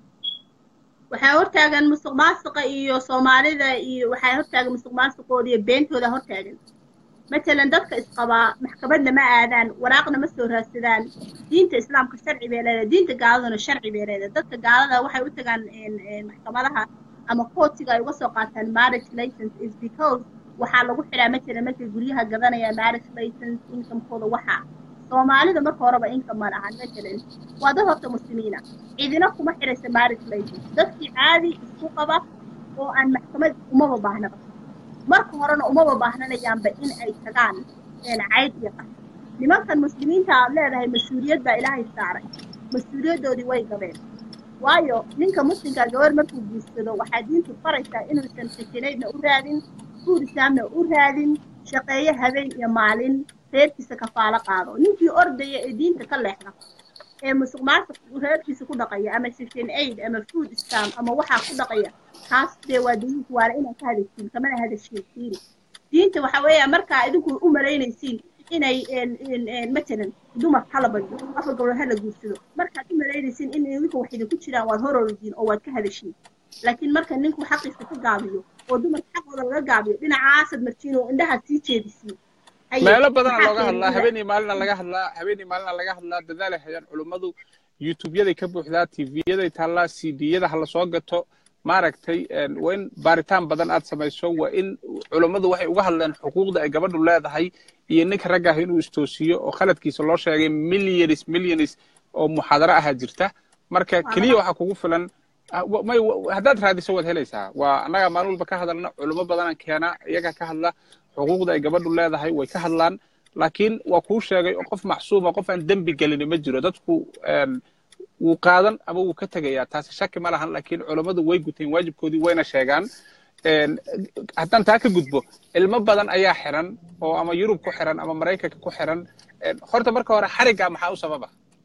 waxaa hortaagan musuq maasuqa iyo soomaalida iyo waxaa hortaagan musuq maasuqooda iyo beentooda hortaagan matalan dadka isqabaa maxkamadna ma aadaan waraaqna ma soo raadsadaan diinta islaamka sharci bay leedahay diinta gaaladuna sharci bay leedahay dadka gaalada waxay u tagaan een- een maxkamadaha ama kootiga ay uga soo qaataan marriage license is because waxaa lagu xidhaa matalan markay guryaha gadanayaan marriage license incomekooda waxaa soomaalida marka horeba income ma lahan matalan waa dad horta muslimiina cidina kuma xidhaysa marriage license dadkii caadi isku qaba oo aan maxkamad umaba baahnaba marka horena umaba baahnanayaanba in ay tagaan een cayd iyo qas nimankan muslimiinta aad leedahay mas-uuliyad baa ilaahay saaray mas-uuliyaddoodii way gabeen waayo ninka muslimka gabar markuu guursado waxaa diintu faraysaa inuusan sakinaydna u raadin guurisaamna u raadin shaqeeyo habeen iyo maalin reerkiisa kafaalo qaado ninkii ordaya ee diinta ka leexda ee musuq maasuq reerkiisa ku dhaqaya ama shishin aid ama food stamp ama waxaa ku dhaqaya taas dee waa diinta waana inaan ka hadashiin kamana hadashiin fiiri diinta waxa weeya markaa idinku u malaynaysiin inay een- een- een matalan dumar hala badyo afar gabdhood hala guursado markaad u malaynaysiin in idinku wax idinku jiraan waad horordiin oo waad ka hadashiin laakiin marka ninku xaqiisa ka gaabiyo oo dumarka xaqooda laga gaabiyo dhinacaasad marjiin oo indhahaad sii jeedisiin Haye, meelo badana maxaa looga hadlaa keenaya? habeenii maalina laga hadlaa habeenii maalina laga hadlaa dadaalay hayaan culummadu youtubeyaday ka buuxdaa tvyaday taallaa cdyada ha lasoo gato maaragtay een, waa in baaritaan badan aad samayso waa in culummadu waxay uga hadleen xuquuqda ay gabadhu leedahay iyo ninka ragga ah inuu istoosiyo oo khaladkiisa loo sheegay millions millions oo muxaadaro ahaa jirta marka keliya waxaa kugu filan ah, wa- may wa- haddaad raadiso waad helaysaa waa annaga maalin walba ka hadalna culummo badanaan keena iyaga ka hadla xuquuqda ay gabadhu leedahay way ka hadlaan laakiin waa kuu sheegay oo qof maxsuuma qof aan dembi gelini ma jiro dadku een, wuu qaadan ama wuu ka tegayaa taasi shaki ma lahan laakiin culammadu way guteen waajibkoodii wayna sheegaan een, haddaan taa ka gudbo ilmo badan ayaa xiran oo ama yurub ku xiran ama maraykanka ku xiran een, horta marka hore xarigga maxaa u sababa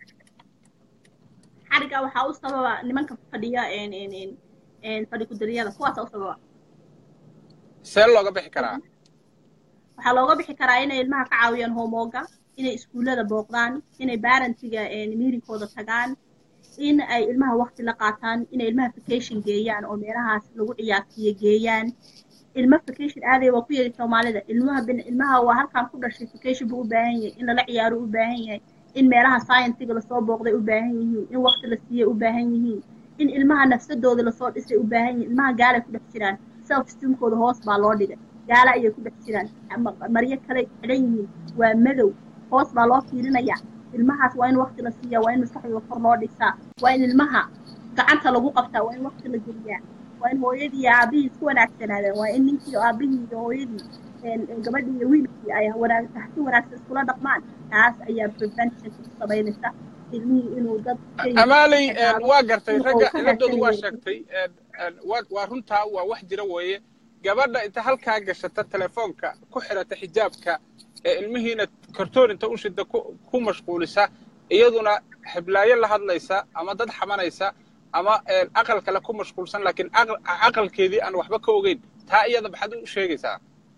xariga waxaa u sababa nimanka fadhiya een een een een fadhi kudariyada kuwaasa u sababa see looga bixi karaa waxaa looga bixi karaa inay ilmaha ka caawiyaan homeoga inay iskuullada booqdaan inay barantiga miirinkooda tagaan in ay ilmaha waqti la qaataan inay ilmaha vacation geeyaan oo meelahaas lagu ciyaarsiiyo geeyaan ilma vacation aaday waa ku yari soomaalida ilmaha ilmaha waa halkaan ku dhashay vacation buu u baahan yahay in lala ciyaaro u baahan yahay in meelaha scientiga lasoo booqday u baahan yihiin in waqti la siiyo u baahan yihiin in ilmaha nafsadooda lasoo dhisay u baahan yihiin ilmaha gaalay ku dhex jiraan self esteemkooda hoos baa loo dhigay gaala ayay ku dhex jiraan maryo kale xidhan yihiin waa madow hoos baa loo fiirinayaa ilmahaas waa in waqti la siiyaa waa in maskaxdooda kor loo dhisaa waa in ilmaha gacanta lagu qabtaa waa in waqti la geliyaa waa in hooyadii iyo aabihii isku wanaagsanaadaan waa in ninkii aabihii iyo hooyadii gabadhii iyo wiilkii ay wanaag si wanaagsan iskula dhaqmaan taas ayaa prevention ku samaynaysa ilmihii inuu dad amaaley waa gartay ragga ciladoodu waa sheegtay waa runtaa waa wax jira weeye gabadha inta halkaa gashata telefoonka ku xirata xijaabka ee ilmihiina kartoon inta u shida ku mashquulisa iyaduna xiblaayo la hadlaysa ama dad xamanaysa ama aqal kale ku mashquulsan laakiin aqalkeedii aan waxba ka ogeyn taa iyada maxaad u sheegaysaa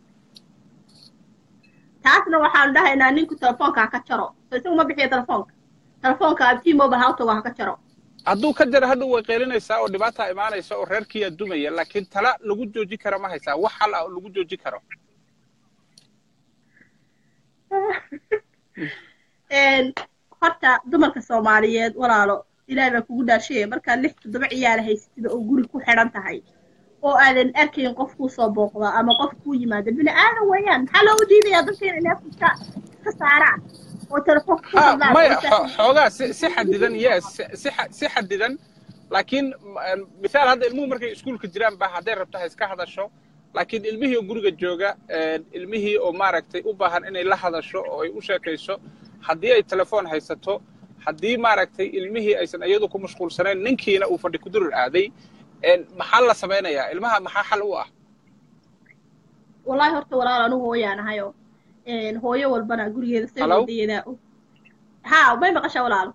taasna waxaanu dhahaynaa ninku telefoonka ha ka jaro so isagu ma bixiyo telefoonka telefoonka abtii mobile hawtago ha ka jaro hadduu ka jaro hadhow way qeylinaysaa oo dhibaataa imaanaysa oo reerkiiyaa dumaya laakiin tala lagu jooji kara ma haysaa wax hal ah oo lagu jooji karo horta dumarka soomaaliyeed walaalo ilaahay baa kugu dhaashaya markaad lix toddoba ciyaala haysatida oo guri ku xidhan tahay oo aadan arkayn qof kuu soo booqda ama qof kuu yimaada bini aadan weeyaan maxaa loogu diidayaa dadka inay neefka iska saaraan oo telefoonka ku hadlaan maya xoogaa si si xadidan yes si si xadidan laakiin mithaal hadda ilmuhu markay iskuulka jiraan ba hadday rabto ha iska hadasho laakiin ilmihii oo guriga jooga ilmihii oo maaragtay u baahan inay la hadasho oo ay u sheekayso haddii ay telefoon haysato haddii maaragtay ilmihii aysan iyadu ku mashquulsanayn ninkiina uu fadhi kudurir aaday maxaa la samaynayaa ilmaha maxaa xal u ah wallahi horta walaal anigu hooyaan ahayo hooyo walbana gurigeeda saydayeedaa og ha may maqashaa walaalo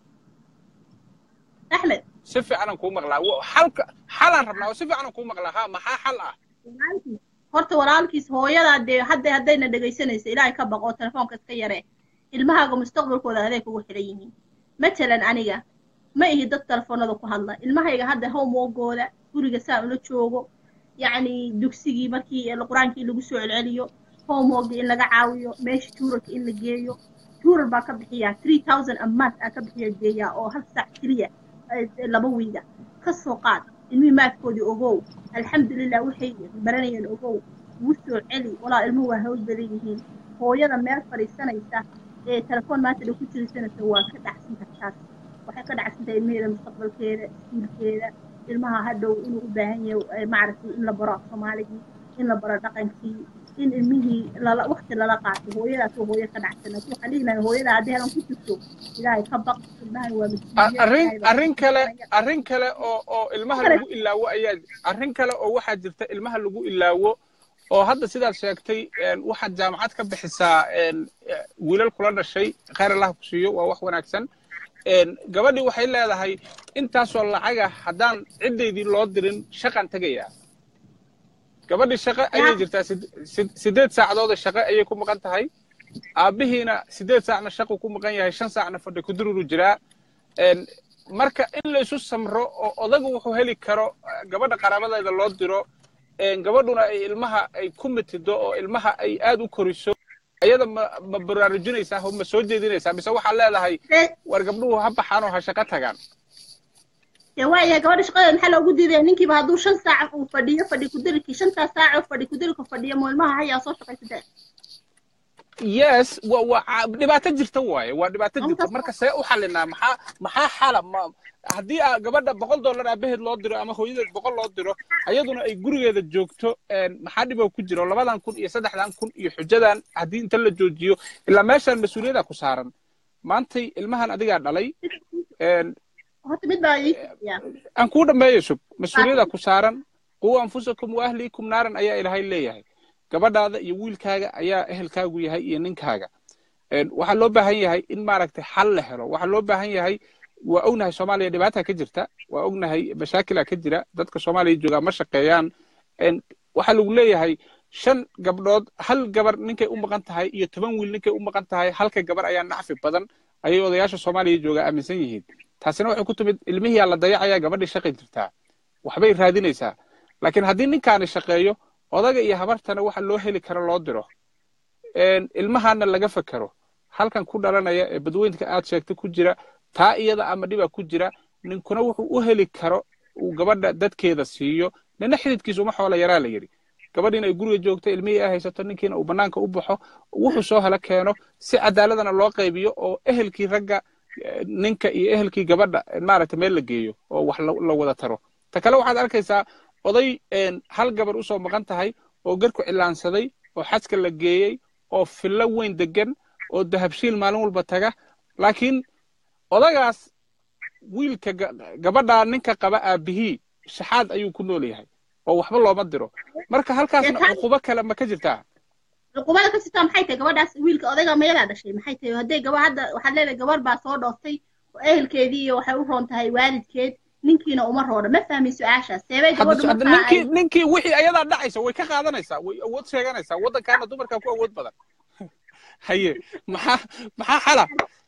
axmed si fiicanan kuu maqlaa xalka xalaan rabnaa oo si fiicanan kuu maqlaa ha maxaa xal ah horta walaalkiis hooyadaa dee hadda haddayna dhegaysanaysa ilaahay ka baqoo telefoonka iska yaree ilmahaaga mustaqbalkooda adeeg ugu xidhan yihiin matalan aniga ma ihi dad telefoonada ku hadla ilmahayga hadda homeworkooda guriga saa ula joogo yacni dugsigii markii qur-aankii lagu soo celceliyo homeworkii in laga caawiyo meesha tuuralka in la geeyo tuural baa ka bixiyaa three thousand a month aa ka bixiya geeyaa oo hal saac keliya laba wiiga ka soo qaad ilmihii maadkoodii ogow alxamdulilah waxay baranayeen ogow wuu soo celi walaa ilmuhu waa hawl badan yihiin hooyada meel fadhiisanaysa ee telefoon maanta dha ku jirsanaysa waa ka dhacsan kartaas waxay ka dhacsantahay ilmaheeda mustaqbalkeeda iskuulkeeda ilmaha hadhow inuu u baahan yahay maaragtay in la baro af soomaaligii in la baro dhaqankii in ilmihii lala waqti lala qaato hooyadaas oo hooyo ka dhacsan laakiin waxaan dhihi lahay hooyada haddii hadan ku jirto ilaahay ka baq ilmahan waa arrin arrin kale arrin kale oo oo ilmaha lagu ilaawo ayaa arrin kale oo waxaa jirta ilmaha lagu ilaawo oo hadda sidaad sheegtay waxaad jaamacad ka bixisaa wiilal kula dhashay khayr allah ku siiyo waa wax wanaagsan gabadhii waxay leedahay intaasoo lacaga haddaan ciddaydii loo dirin shaqaan tegayaa gabadhii shaqo ayay jirtaa siddeed saacadood shaqo ayay ku maqan tahay aabbihiina siddeed saacna shaqu ku maqan yahay shan saacna fadhi ku dururu jiraa marka in la isu samro oo odagu wuxuu heli karo gabadha qaraabadeeda loo diro gabadhuna ay ilmaha ay ku mitido oo ilmaha ay aad u koriso ayada ma ma baraarujinaysaa oo ma soo jeedinaysaa mise waxaad leedahay war gabdhuhu ha baxaan oo ha shaqo tagaan waaya gabadha shaqadeeda maxaa loogu diidaya ninkiiba hadduu shan saac uu fadhiyo fadhi kudirikii shantaas saac oo fadhi kudirika fadhiyo mo ilmaha hayaa soo shaqaysadeen yes wa waa dhibaato jirta waaye waa dhibaato jirta marka see u xalinaa maxaa maxaa xala ma haddii aa gabadha boqol dollar aabaheed loo diro ama hooyadeed boqol loo diro ayaduna ay gurigeeda joogto maxaa dhiboo ku jiro labadan kun iyo saddexdan kun iyo xujadan haddii inta la joojiyo ilaa meeshaan mas-uuliyada ku saaran maantay ilmahan adigaa dhalay aan kuu dhammeeyo sug mas-uuliyada ku saaran quu anfusakum wa ahliikum naaran ayaa ilaahay leeyahay gabadhaada iyo wiilkaaga ayaa ehelkaagu yahay iyo ninkaaga waxaa loo baahan yahay in maaragtay xal la helo waxaa loo baahan yahay waa ognahay soomaaliya dhibaata ka jirta waa ognahay mashaakila ka jira dadka soomaaliya joogaa ma shaqeeyaan waxaa lagu leeyahay shan gabdhood hal gabar ninkay u maqan tahay iyo toban wiil ninkay u maqan tahay halka gabar ayaa nacfi badan ayay odayaasha soomaaliya joogaa aaminsan yihiin taasina waxay ku timid ilmihiyaa la dayacaya gabadhii shaqay jirtaa waxbay raadinaysaa laakiin haddii ninkaani shaqeeyo odaga iyo habartana waxa loo heli karo loo diro ilmahaana laga fekero halkan ku dhalanaya ee badweynka aad sheegtay ku jira taa iyada ama dhibaa ku jira ninkuna wuxuu u heli karo uu gabadha dadkeeda siiyo nina xididkiisa uma xoola yaraa la yidhi gabadhiina ay guriga joogto ilmihii ay haysato ninkiina uu bannaanka u baxo wuxuu soo hala keeno si cadaaladana loo qaybiyo oo ehelkii ragga ninka iyo ehelkii gabadha maaragtay meel la geeyo oo wax la wada taro ta kale waxaad arkaysaa oday hal gabar usoo maqan tahay oo garku cilaansaday oo xaska la geeyey oo fillo weyn degan oo dahabshiil maalin walba taga laakiin odagaas wiilka gabadhaa ninka qaba aabihii shaxaad ayuu ku nool yahay oo waxba looma diro marka halkaasna cuqubo kale ma ka jirtaa cuqubada ka jirtaa maxay tahay gabadhaas wiilka odayga meelaa dhashay maxay tahay hadday gaba hadda waxaad leedahay gabar baa soo dhooftay oo ehelkeedii iyo waxay u roon tahay waalidkeed ninkiina uma roona ma fahmin su-aashaas seebay gabadhu ninkii ninkii wixii ayadaa dhacaysa way ka qaadanaysaa way awood sheeganaysaa waddankaana dumarkaa ku awood badan haye maxaa maxaa xala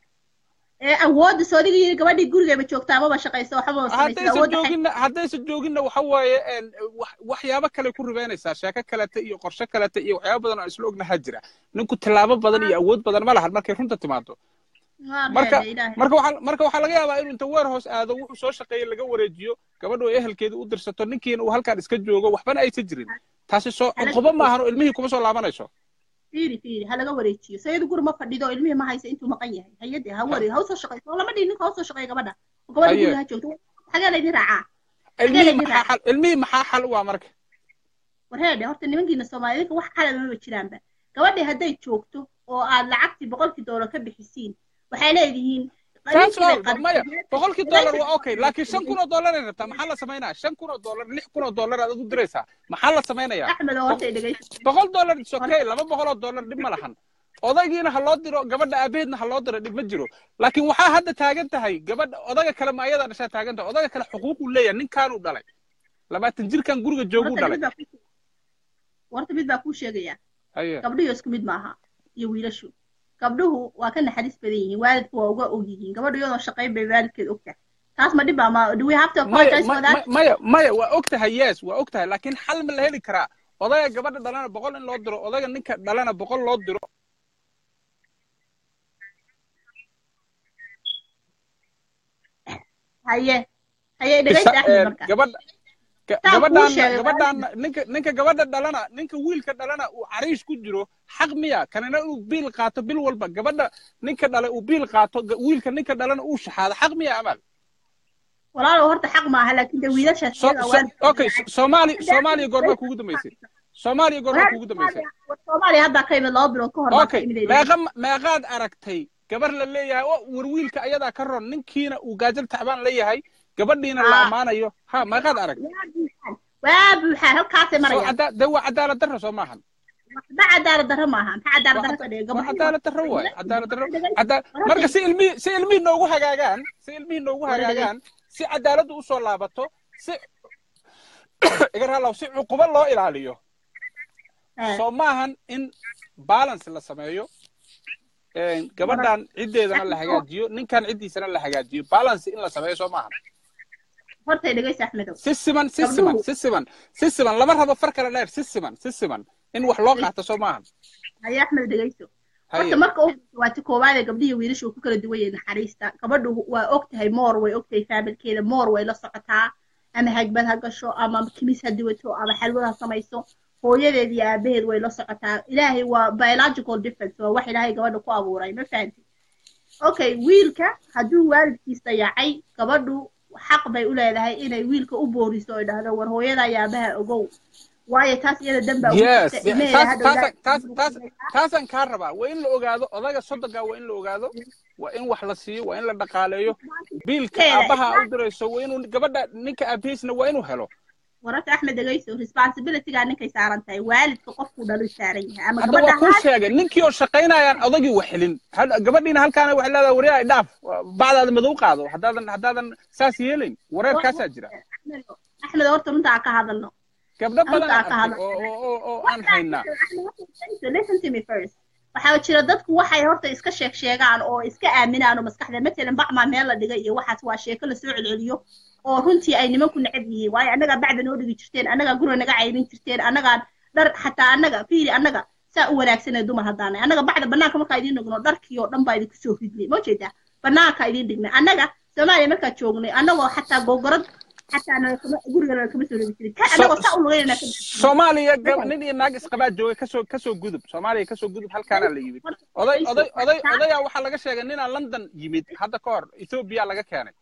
awoodda soodiga yiri gabadhii gurigayba joogtaa amaba shaqaysa waxba haddaysan jooginna haddaysan jooginna waxa waaye waxyaabo kale ku ribeynaysaa sheeko kalete iyo qorshe kalete iyo waxyaabo badan oo aan isla ognahaa jira ninku tallaabo badan iyo awood badan ma lahan markay runta timaado marka marka waxaa marka waxaa laga yaabaa inuu inta weer hoos aado wuxuu soo shaqeeyey laga wareejiyo gabadhu ay ehelkeeda u dirsato ninkiina uu halkaan iska joogo waxbana aysan jirin taasi soo cuqubo maahan oo ilmihii kuma soo laabanayso fiiri fiiri ha laga wareejiyo sayadu guri ma fadhido ilmihii ma haysa intuu maqan yahay hayade ha ware ha usoo shaqayso lama dhihin ninka ha usoo shaqeeya gabadha gabadha guriga ha joogto xagee laydin raacaa ilmihii maxaa xal ilmihii maxaa xal u ah marka warheedhe horta nimankiina soomaaliyadka wax xalaba maba jiraanba gabadhii hadday joogto oo aad lacagtii boqolkii doolar ka bixisiin waxay leedihiin maya boqolkii dollar waa okay laakiin shan kun oo dollar ay rabtaa maxaa la samaynaya shan kun oo dollar lix kun oo dollar aad u diraysaa maxaa la samaynaya boqol dollar is okay laba boqol oo dollar dhib ma lahan odaygiina ha loo diro gabadha aabaheedna ha loo diro dhib ma jiro laakiin waxaa hadda taagan tahay gabadha odaga kale ma ayadaa dhashaa taagan tahay odaga kale xuquuquu leeyahay ninkaanuu dhalay labaatan jirkan guriga jooguu dhalay warta mid baa kuu sheegaya gabdhiyo isku mid maaha iyo wiilashu gabdhuhu waa ka naxariis badan yihiin waalidku waa uga og yihiin gabadhu iyadoo shaqayn bay waalidkeed ogtahay taas ma dhibaa ma do we have to apologize for that maya maya waa og tahay yes waa og tahay laakiin xal ma la heli karaa odayga gabadha dhalana boqol in loo diro odayga ninka dhalana boqol loo diro haye haye dhegaysta axmed marka gabadha gabadhaan gabadhaan ninka ninka gabadha dhalana ninka wiilka dhalana uu cariish ku jiro xaq miya kanina uu biil qaato bil walba gabadha ninka dhalay uu biil qaato wiilka ninka dhalana uu shaxaado xaq miya amal walaalow horta xaq maaha laakiin de wiilashaas okay soomaali soomaaliya goormaa kugu dambaysay soomaaliya goormaa kugu dambaysay soomaaliya haddaa ka imid laba bilood ka hor okay meeqa meeqaad aragtay gabar la leeyahay oo war wiilka ayadaa ka ron ninkiina uu gaajal tacbaan leeyahay gabadhiina la ammaanayo ha meeqaad arag waa buuxaa halkaasay marayaan de waa cadaalad darro soo maahan waxba cadaalad darro maaha maxaa cadaalad darro ka dhiga waa cadaalad darro waaye cadaalad darro marka si ilmihii si ilmihii noogu hagaagaan si ilmihii noogu hagaagaan si cadaaladdu usoo laabato si igar halaw si cuqubo loo ilaaliyo soo maahan in balance la sameeyo gabadhan ciddeedana la hagaajiyo ninkan ciddiisana la hagaajiyo balance in la sameeyo soo maahan hortay dhegaysa axmedow si siman si siman si siman si siman lama rabo far kale dheer si siman si siman in wax loo qaato soo maahan haye axmed dhegayso horta marka u waati koowaadee gabdhihi wiilasha uu ku kala duwan yahay naxariista gabadhu waa og tahay moor way og tahay faabilkeeda moor way la socotaa ama hagbad ha gasho ama kimis ha duwato ama xalwad ha samayso hooyadeed iyo aabaheed way la socotaa ilaahay waa biological difference waa wax ilaahay gabadha ku abuuray ma fahanti okay wiilka hadduu waalidkiis dayacay gabadhu xaq bay u leedahay inay wiilka u booriso oy dhahdo war hooyada iyo aabaha ogow waayo taas iyada dan baa taasaan kaa rabaa waa in la ogaado odaga soddonka waa in la ogaado waa in wax la siiyo waa in la dhaqaaleeyo biilka aabaha u dirayso waa inuu gabadha ninka aabihiisna waa inuu helo wararka axmed dhegayso responsibilitygaa ninkay saaran tahay waalidka qofkuu dhalu saaran yahay ama hadda waa kuu sheegay ninkii oo shaqaynayaan odagii wax helin gabadhiina halkaana waxay leedahay waryaa dhaaf bacdaada madow qaado haddaadan haddaadan saas yeelayn wareerkaasaa jira axmed horta runta aan ka hadalno gabdho badan oo aan haynaa listen to me first waxaa jira dadku waxay horta iska sheeg sheegaan oo iska aaminaan oo maskaxda matalan bacmaa meel la dhigay iyo waxaas waa sheeko lasoo celceliyo oo runtii ay nimanku necab yihiin waayo annagaa bacda noo dhigi jirteen annagaa guriga naga cayrin jirteen annagaa dhar xataa annaga fiiri annaga saa u wanaagsanee dumar haddaanay annaga bacda bannaanka markaa idiin dhigno dharkii oo dhan baa idinku soo ridnay ma jeedaa bannaanka idiin dhignay annaga soomaaliya markaa joognay annagoo xataa gogorad xataa gurigana kama soo dhigi jirin annagoo saa u lugaynana soomaaliya nin iyo naag isqabaa jooga kasoo kasoo gudub soomaaliya kasoo gudub halkaana la yimid oday oday oday odayaa waxaa laga sheegay ninaa london yimid hadda ka hor ethoobia laga keenay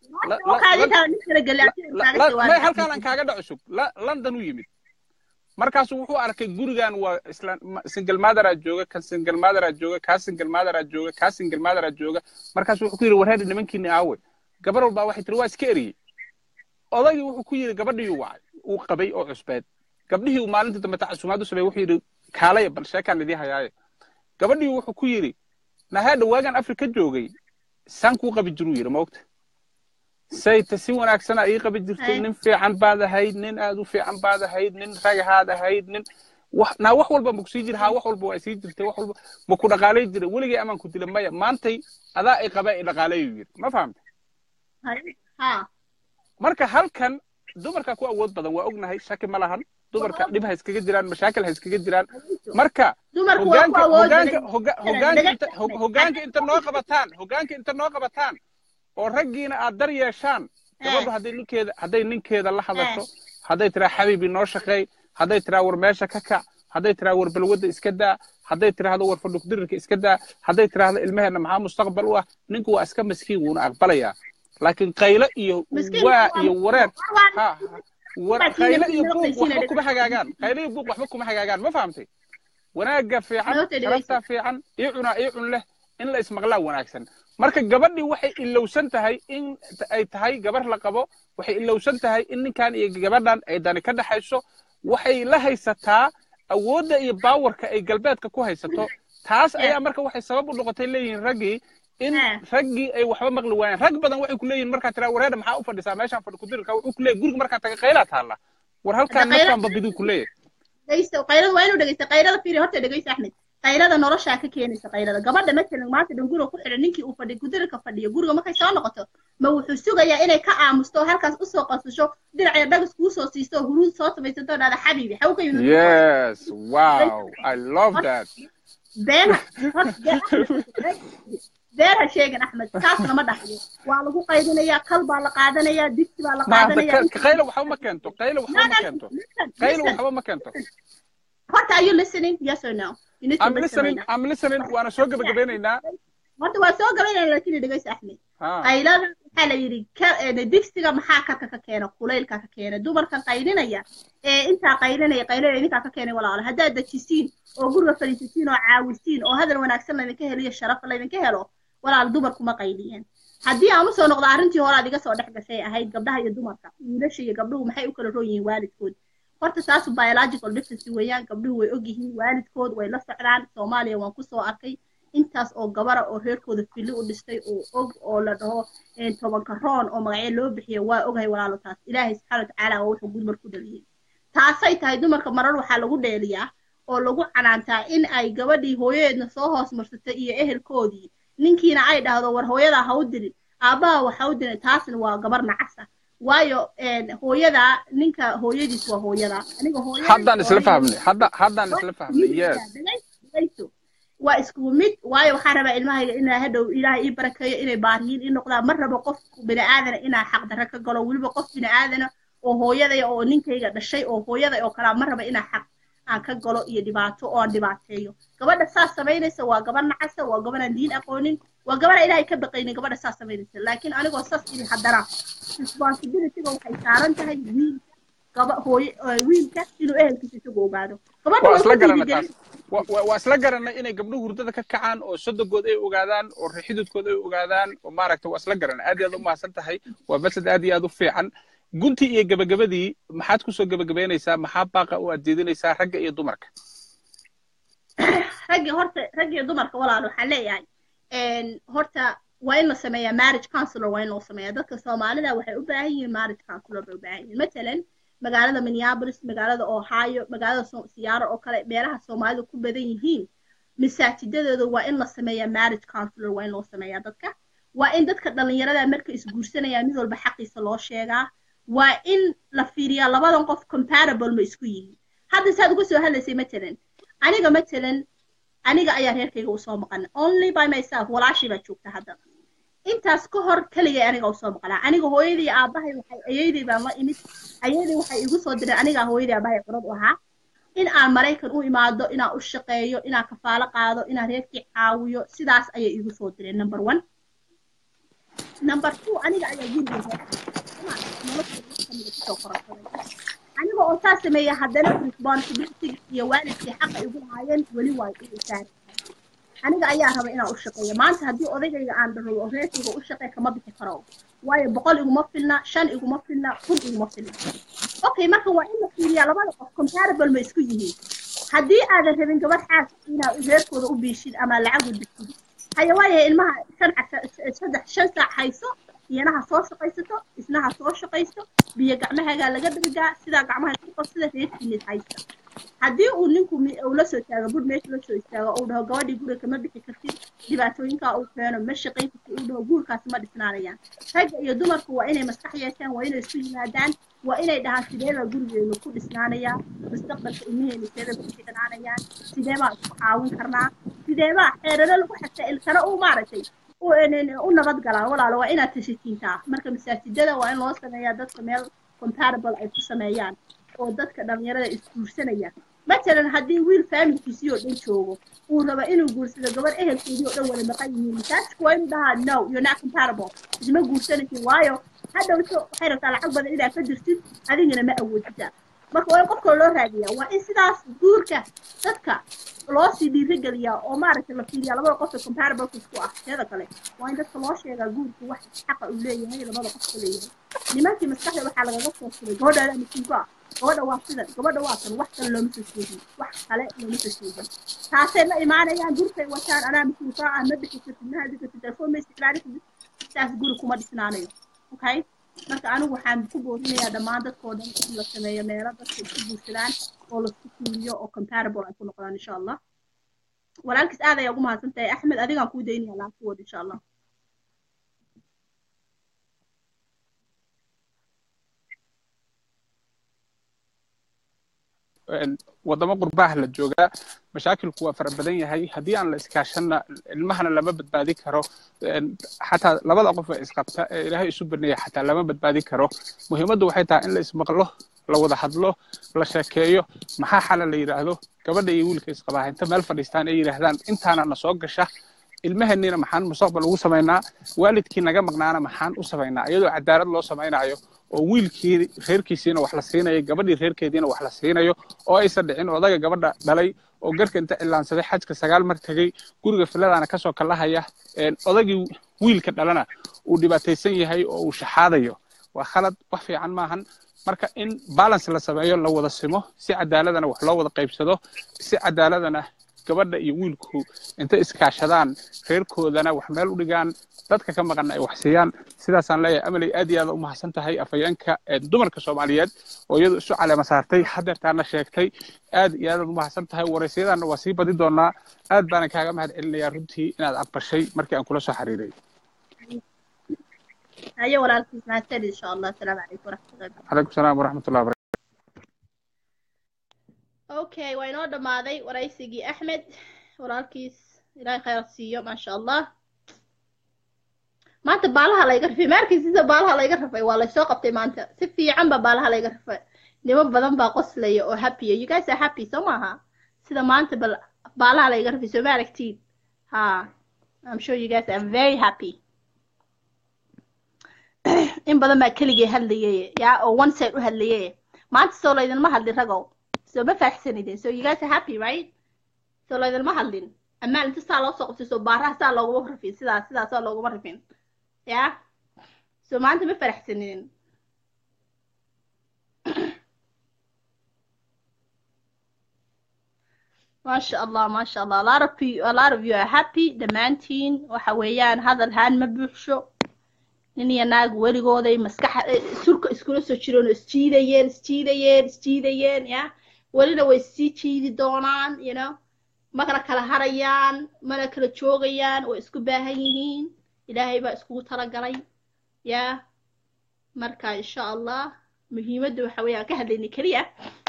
may halkaan aan kaaga dhaco sug london u yimid markaasu wuxuu arkay gurigan waa isla single motheraa jooga kan single motheraa jooga kaa single motheraa jooga kaa single motheraa jooga markaasu wuxuu ku yidhi warheedhi nimankiini aawe gabar walbaa waxay tiri waa iska eriyey odaygii wuxuu ku yidhi gabadhiiyuu wacay uu qabay oo cusbeed gabdhihii uu maalintii dambe tacasumaad u sameeyey wuxuu yidhi kaalaya bal sheekaan idii hayaaye gabadhii wuxuu ku yidhi nahaadha waagan afrika joogay saan kuu qabi jiruu yidhi moogta sayta si wanaagsana ii qabi jirtay nin fiican baad ahayd nin aad u fiican baad ahayd nin ragahaad ahayd nin naa wax walba ma kusii jira haa wax walba waa sii jirtay wax walba ma ku dhaqaalay jira weligay amaan ku dila maya maantay adaa i qaba i dhaqaalayu yidhi ma fahamta marka halkan dumarka ku awood badan waa ognahay shaki ma lahan dumarka dhib ha iskaga jiraan mashaakil ha iskaga jiraan marka hogaanka inta noo qabataan hogaanka inta noo qabataan oo raggiina aad dar yeeshaan gabadhu hadday ninkeeda hadday ninkeeda la hadasho hadday tiraa xabiibi noo shaqeey hadday tiraa war meesha ka kac hadday tiraa war balwadda iska daa hadday tiraahdo war fadhugdirirka iska daa hadday tiraahdo ilmaheenna maxaa mustaqbal u ah ninku waa iska maskiin wuuna aqbalayaa laakiin qaylo iyo waa iyo wareer qaylo iyo buuq waxba kuma hagaagaan qaylo iyo buuq waxba kuma hagaagaan ma fahamtay wanaagga fiican sharaftaa fiican ii cunaa ii cun leh in la ismaqlaa wanaagsan marka gabadhii waxay ilowsan tahay in ay tahay gabar la qabo waxay ilowsan tahay in ninkan iyo gabadhan ay dani ka dhaxayso waxay la haysataa awoodda iyo baawarka ay galbeedka ku haysato taas ayaa marka waxay sabab u noqotay leeyihiin raggii in raggii ay waxba maqli waayaan rag badan waxay ku leeyihin markaa tiraa wareedha maxaa u fadhisaa meeshaan fadhi kudirirka wuxuu ku leeyahy guriga markaa taga qaylaa taalla war halkaan naftaan babiduu ku leeyahay qaylada waa inuu dhegeysta qaylada fiiri horta dhegeysta axmed qaylada noloshaa ka keenaysa qaylada gabadha matalan maanta dhan guriga ku xidhan ninkii uu fadhi kudirirka fadhiyo guriga markay soo noqoto ma wuxuu sugayaa inay ka aamusto halkaas usoo qasasho dhinacya dhagas kuu soo siisto huruud soo samaysato dhahda xabiibi xaw ka yimid yes wow i love that beena beena sheegan axmed taas lama dhaxyo waa lagu qaydinayaa kal baa la qaadanayaa digsi baa la qaadanayaa qaylo waxba ma keento qaylo waxba ma keento qaylo waxba ma keento horta are you listening yes or no I'm listening. I'm listening. Waana soo gabagabeynaynaa. Horta waa soo gabaynayna laakiin dhegeysa Axmed. Qaylada waxaa la yidhi digsiga maxaa karka ka keena kulaylka ka keena dumarkan qaylinaya ee intaa qaylinaya qaylinaya idinkaa ka keenay walaalo haddaad dejisiin oo guriga fadhiisisiin oo caawisiin oo hadal wanaagsan laydinka helo iyo sharaf laydinka helo walaal dumarkuma qayliyeen haddii aan usoo noqdo arrintii hore aad iga soo dhex gashay ahayd gabdhaha iyo dumarka wiilasha iyo gabdhuhu maxay u kala roon yihiin waalidkood horta taasu biological difference weeyaan gabdhuhu way og yihiin waalidkood way la socdaan soomaaliya waan kusoo arkay intaas oo gabara oo reerkooda fili u dhistay oo og oo la dhaho tobanka roon oo magacyo loo bixiyo waa ogahay walaalo taas ilaahay subxaana watacaala waa wuxuu gudmar ku dhaliyey taasay tahay dumarka marar waxaa lagu dheeliyaa oo lagu canaantaa in ay gabadhii hooyadeedna soo hoos marsatay iyo ehelkoodii ninkiina ay dhahdo war hooyadaa ha u dirin aabbaha waxa u dirin taasna waa gabar nacasa waayo hooyada ninka hooyadiis waa hooyada aniga haddaan isla fahmnay hadda haddaan isla fahmnay yes waa isku mid waayo waxaan rabaa ilmahayga inaa hadhow ilaahay ii barakeeyo inay baariyiin ii noqdaan ma rabo qof bini aadana inaa xaqdarra ka galo weliba qof bini aadana oo hooyadaya oo ninkayga dhashay oo hooyaday oo kalaa ma raba inaa xaq aan ka galo iyo dhibaato oo aan dhibaateeyo gabadha saas samaynaysa waa gabar nacasa waa gabar aan diin aqoonin waa gabadha ilaahay ka baqaynin gabadha saas samaynaysa laakiin anigoo saas idin haddana responsibilityga waxay saaran tahay wiilka gaba hooye wiilka inuu ehelkiisa isagu ogaado waa isla garana taas waa isla garanay inay gabdhuhu hurdada ka kacaan oo sodogood ay ogaadaan oo rixidudkood ay ogaadaan oo maaragta waa isla garanay aad iyo aad u mahadsan tahay waa masad aad iyo aad u fiican guntii iyo gabagabadii maxaad kusoo gabagabeynaysaa maxaa baaqa u aad jeedinaysaa ragga iyo dumarka raggi horta ragga iyo dumarka walaal waxaan leeyahay horta waa in la sameeyaa marriage counselor waa in loo sameeyaa dadka soomaalida waxay u baahan yihiin marriage counselor bay u baahan yihiin matalan magaalada minneapolis magaalada ohio magaalada siyaaro oo kale meelaha soomaalidu ku badan yihiin masaajidadooda waa in la sameeyaa marriage counselor waa in loo sameeyaa dadka waa in dadka dhallinyarada marka isguursanayaan mid walba xaqiisa loo sheegaa waa in la fiiriyaa labadan qof comparable ma isku yihiin hadda saad uga soo hadlaysay matalan aniga matalan aniga ayaa reerkayga usoo maqana only by myself walaashii baa joogta hadda intaas ka hor keligay aniga usoo maqnaa aniga hooyadii aabahay waxay ayeydii baan la imid ayeydii waxay igu soo direen anigaa hooyadii aabahay qurad u ahaa in aan maraykan u imaado inaan u shaqeeyo inaan kafaalo qaado inaan reerkii caawiyo sidaas ayay igu soo direen number one number two aniga ayaa guriga kusoo korasaday aniga oo saa sameeya haddana responsibility iyo waalidkii xaqa igu lahaayeen weli waa igu saari aniga ayaa raba inaan u shaqeeyo maanta haddii odagayga aan rabo oo reerkayga u shaqeey kama bixi karo waayo boqol iguma filna shan iguma filna kun iguma filna okay marka waa in la fiiriyaa labada qof comparable ma isku yihiin haddii aadan rabin gabadh xaas inaad reerkooda u biishid ama lacag u dhigtid haya waayahay ilmaha shan saddex shan saac hayso iyana ha soo shaqaysato isna ha soo shaqaysto biyo gacmahaagaa laga dhargaa sidaa gacmaha isku qabsida reerkiinid haysta haddii uu ninku uu la soo taago bur meesha la soo istaago uu dhaho gabadhii guriga kama bixi kartid dhibaatooyinkaa uu keeno ma shaqayn kartid uu dhaho guurkaasi ma dhisnaanayaan ragga iyo dumarku waa inay maskax yeeshaan waa inay isu yimaadaan waa inay dhahaan sideebaa gurigeenu ku dhisnaanayaa mustaqbalka ilmiheenu sideebay ku dhisnaanayaan sideebaa isku caawin karnaa sideebaa xeerano lagu xataa ilkana uu maaragtay u nabad galaan walaalo waa inaad tashakiintaa marka masaajidada waa in loo sameeyaa dadka meel comparable ay ku sameeyaan oo dadka dhalinyarada isguursanaya matalan haddii wiil faamilkiisii oo dhan joogo uu rabo inuu guursado gabar ehelkeedii oo dhan wada maqan yihiin masaajidku waa inuu dhahaa no you're not comparable isma guursanaysin waayo hadhowto waxay rabtaa lacag badan inaad ka dirtid adigana ma awoodida marka waa in qofka loo raadiyaa waa in sidaas guurka dadka loo sii dhiirigeliyaa oo maaragtay la fiiriyaa labada qof ee comparables isku ah teeda kale waa in dadka loo sheegaa guurku wax xaqa uu leeyahay labada qof ka leeyahay nimankii maskaxda waxaa lagaga soo suray gabadhaada masiibo ah gabadha waa sidan gabadha waa tan wax kale looma soo sheegin wax kale looma soo sheegin taasay la imaanayaan gurkay wataan anaa masiibo ah ma bixi kartid ma hadi kartid telefoon ma isticmaali kartid saas guri kuma dhisnaanayo okay marka anigu waxaan ku boorinayaa dhammaan dadkoo dhan in la sameeyo meelo dadka isku guursadaan oo laisku fiiriyo oo comparable ay ku noqdaan insha allah walaalkiis aad ayaa ugu mahadsan tahay axmed adigaan kuu daynaya laafkuwood insha allah wadamo qurbaha la joogaa mashaakilku waa fara badan yahay haddii aan la iskaashanna ilmahana lama badbaadi karo xataa labada qof ee isqabta ee ilaahay isu baneeya xataa lama badbaadi karo muhiimaddu waxay tahay in la ismaqlo la wada hadlo la sheekeeyo maxaa xala la yidhaahdo gabadha iyo wiilka isqabaa inta meel fadhiistaan ay yidhaahdaan intaana na soo gasha ilmaheenniina maxaan mustaqbal ugu samaynaa waalidkii naga maqnaana maxaan u samaynaa iyadoo cadaalad loo samaynayo oo wiilkii reerkiisiina wax la siinayo gabadhii reerkeediina wax la siinayo oo aysan dhicin odaga gabadha dhalay oo garka inta cilaansaday xajka sagaal mar tegey guriga filadaana kasoo kalahaya odagii wiilka dhalana uu dhibaataysan yahay oo uu shaxaadayo waa khalad wax fiican maahan marka in balance la sameeyo la wada simo si cadaaladana wax loo wada qaybsado si cadaaladana gabadha iyo wiilku intay iskaashadaan reerkoodana wax meel u dhigaan dadka ka maqanna ay wax siiyaan sidaasaan leeyahay amaley aad iyo aad u mahadsan tahay afhayeenka dumarka soomaaliyeed oo iyadu isu caleema saartay hadeertaana sheegtay aad iyo aad u mahadsan tahay waraysyadaanna waa sii badi doonaa aad baana kaaga mahad celinayaa runtii inaad aqbashay markii aan kula soo xiriiray haye walaalkiis mahadsan insha allah asalaamu calaykum waraxmatullahi calaykum salaam waraxmatullahi wabarakatu okay waa inoo dhammaaday waraysigii axmed walaalkiis ilaahay khayr siiyo maasha allah maanta baalaha layga rafay maarkii sida baalaha layga rafay waa laysoo qabtay maanta si fiican baa baalaha layga rafay nimo badan baa qoslaya oo happya you guys are happy soo maaha sida maanta bal baalaha layga rafay soo ma aragtiin ha i'm sure you guys are very happy in badan baa keligay hadlayay yaa oo one side u hadlayay maanta soo laydinma hadlin ragow soo ma faaxsanidin so you guys are happy right soo laydinma hadlin amaan inta saa loo soo qabtay soo baaraha saa looguma rafin sidaas sidaas saa looguma rafin ya soo maanta ma faraxsanidin maasha allah maasha allah a lot of you a lot of you are happy dhammaantiin waxa weeyaan hadal haan ma buuxsho nin iyo naag weligooday maskaxa surka iskula soo jireen oo isjiidayeen isjiidayeen isjiidayeen ya welina way sii jiidi doonaan you know makana kala harayaan mana kala joogayaan way isku baahan yihiin ilaahay baa iskugu talagalay yaa marka insha allah muhiimadda waxa weeye aan ka hadlaynay keliya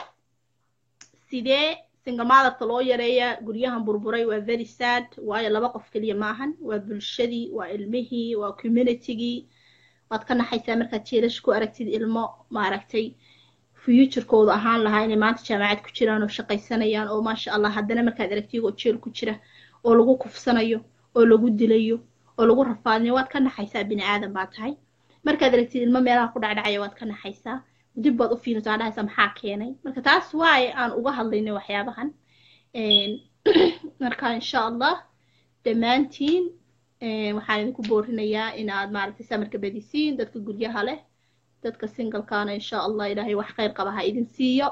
sidee single motherka loo yareeyaa guryahan burburay waa very sad waayo laba qof keliya maahan waa bulshadii waa ilmihii waa communitygii waad ka naxaysaa markaad jeelash ku aragtid ilmo maaragtay futurekooda ahaan lahaa inay maanta jaamacad ku jiraan oo shaqaysanayaan oo maasha allah haddana markaad aragtid oo jeel ku jira oo lagu kufsanayo oo lagu dilayo oo lagu rafaadinayo waad ka naxaysaa bini aadan baa tahay markaad aragtid ilmo meelaha ku dhacdhacaya waad ka naxaysaa dib baad u fiirsataa dhahaysaa maxaa keenay marka taas waaye aan uga hadlaynay waxyaabahan marka insha allah dhammaantiin waxaan idinku boorinayaa inaad maaragtay samarka badisiin dadka guryaha leh dadka singlekana insha allah ilaahay wax khayr qaba ha idin siiyo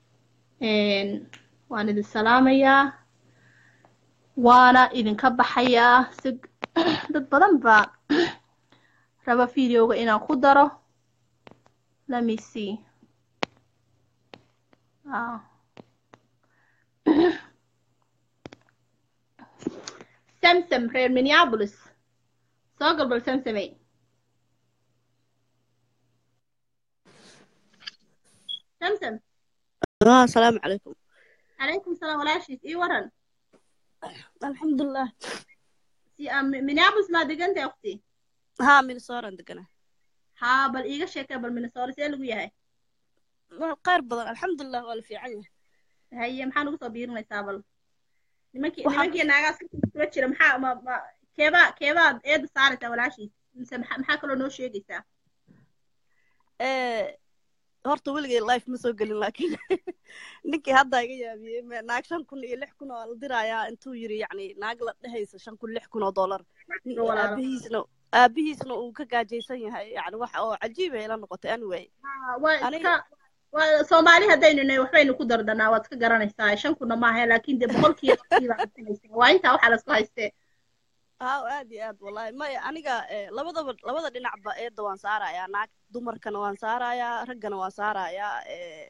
waan idin salaamayaa waana idinka baxayaa si dad badan baa raba videoga inaan ku daro let me see ah samsam reer minneapolis soo galbal samsamey samsam اه السلام عليكم calaykum salaam walaashiis ii waran الحمد لله si minneapolis maa degantay waqti ها من صورة دقنا haa bal iiga sheekay bal minnesota see lagu yahay قير بدن الحمد لله ولا في عنه haye maxaa nagu soo biirinaysaa bal nimankii Waxaan- nimankii naagaas kula jira maxaa ma ma keebaa keebaad eeda saaraysaa walaashiis mise maxaa maxaa kaloo noo sheegaysaa إيه horta weligay life ma soo gelin laakiin ninkii hadda iga yaabiyey me- naag shan kun iyo lix kun oo la dirayaa intuu yiri yacni naag la dhehaysa shan kun lix kun oo dollar Nin- Walaalo. aabihiisna aabihiisna uu ka gaajaysan yahay yacni wax oo cajiib ay ila noqotay anyway Haa, waa Aniga- iska waa soomaali haddaynu nahay waxbaynu ku dardanaa waad iska garanaysaa shan kuna maaha laakiin dee boqolkiiba baad arkanaysaa waa intaa waxaa lasku haystee haa aad iyo aad wallahi maya aniga eh, labadaba labada dhinacba eedda waan saarayaa naag dumarkana waan saarayaa raggana waan saarayaa eh,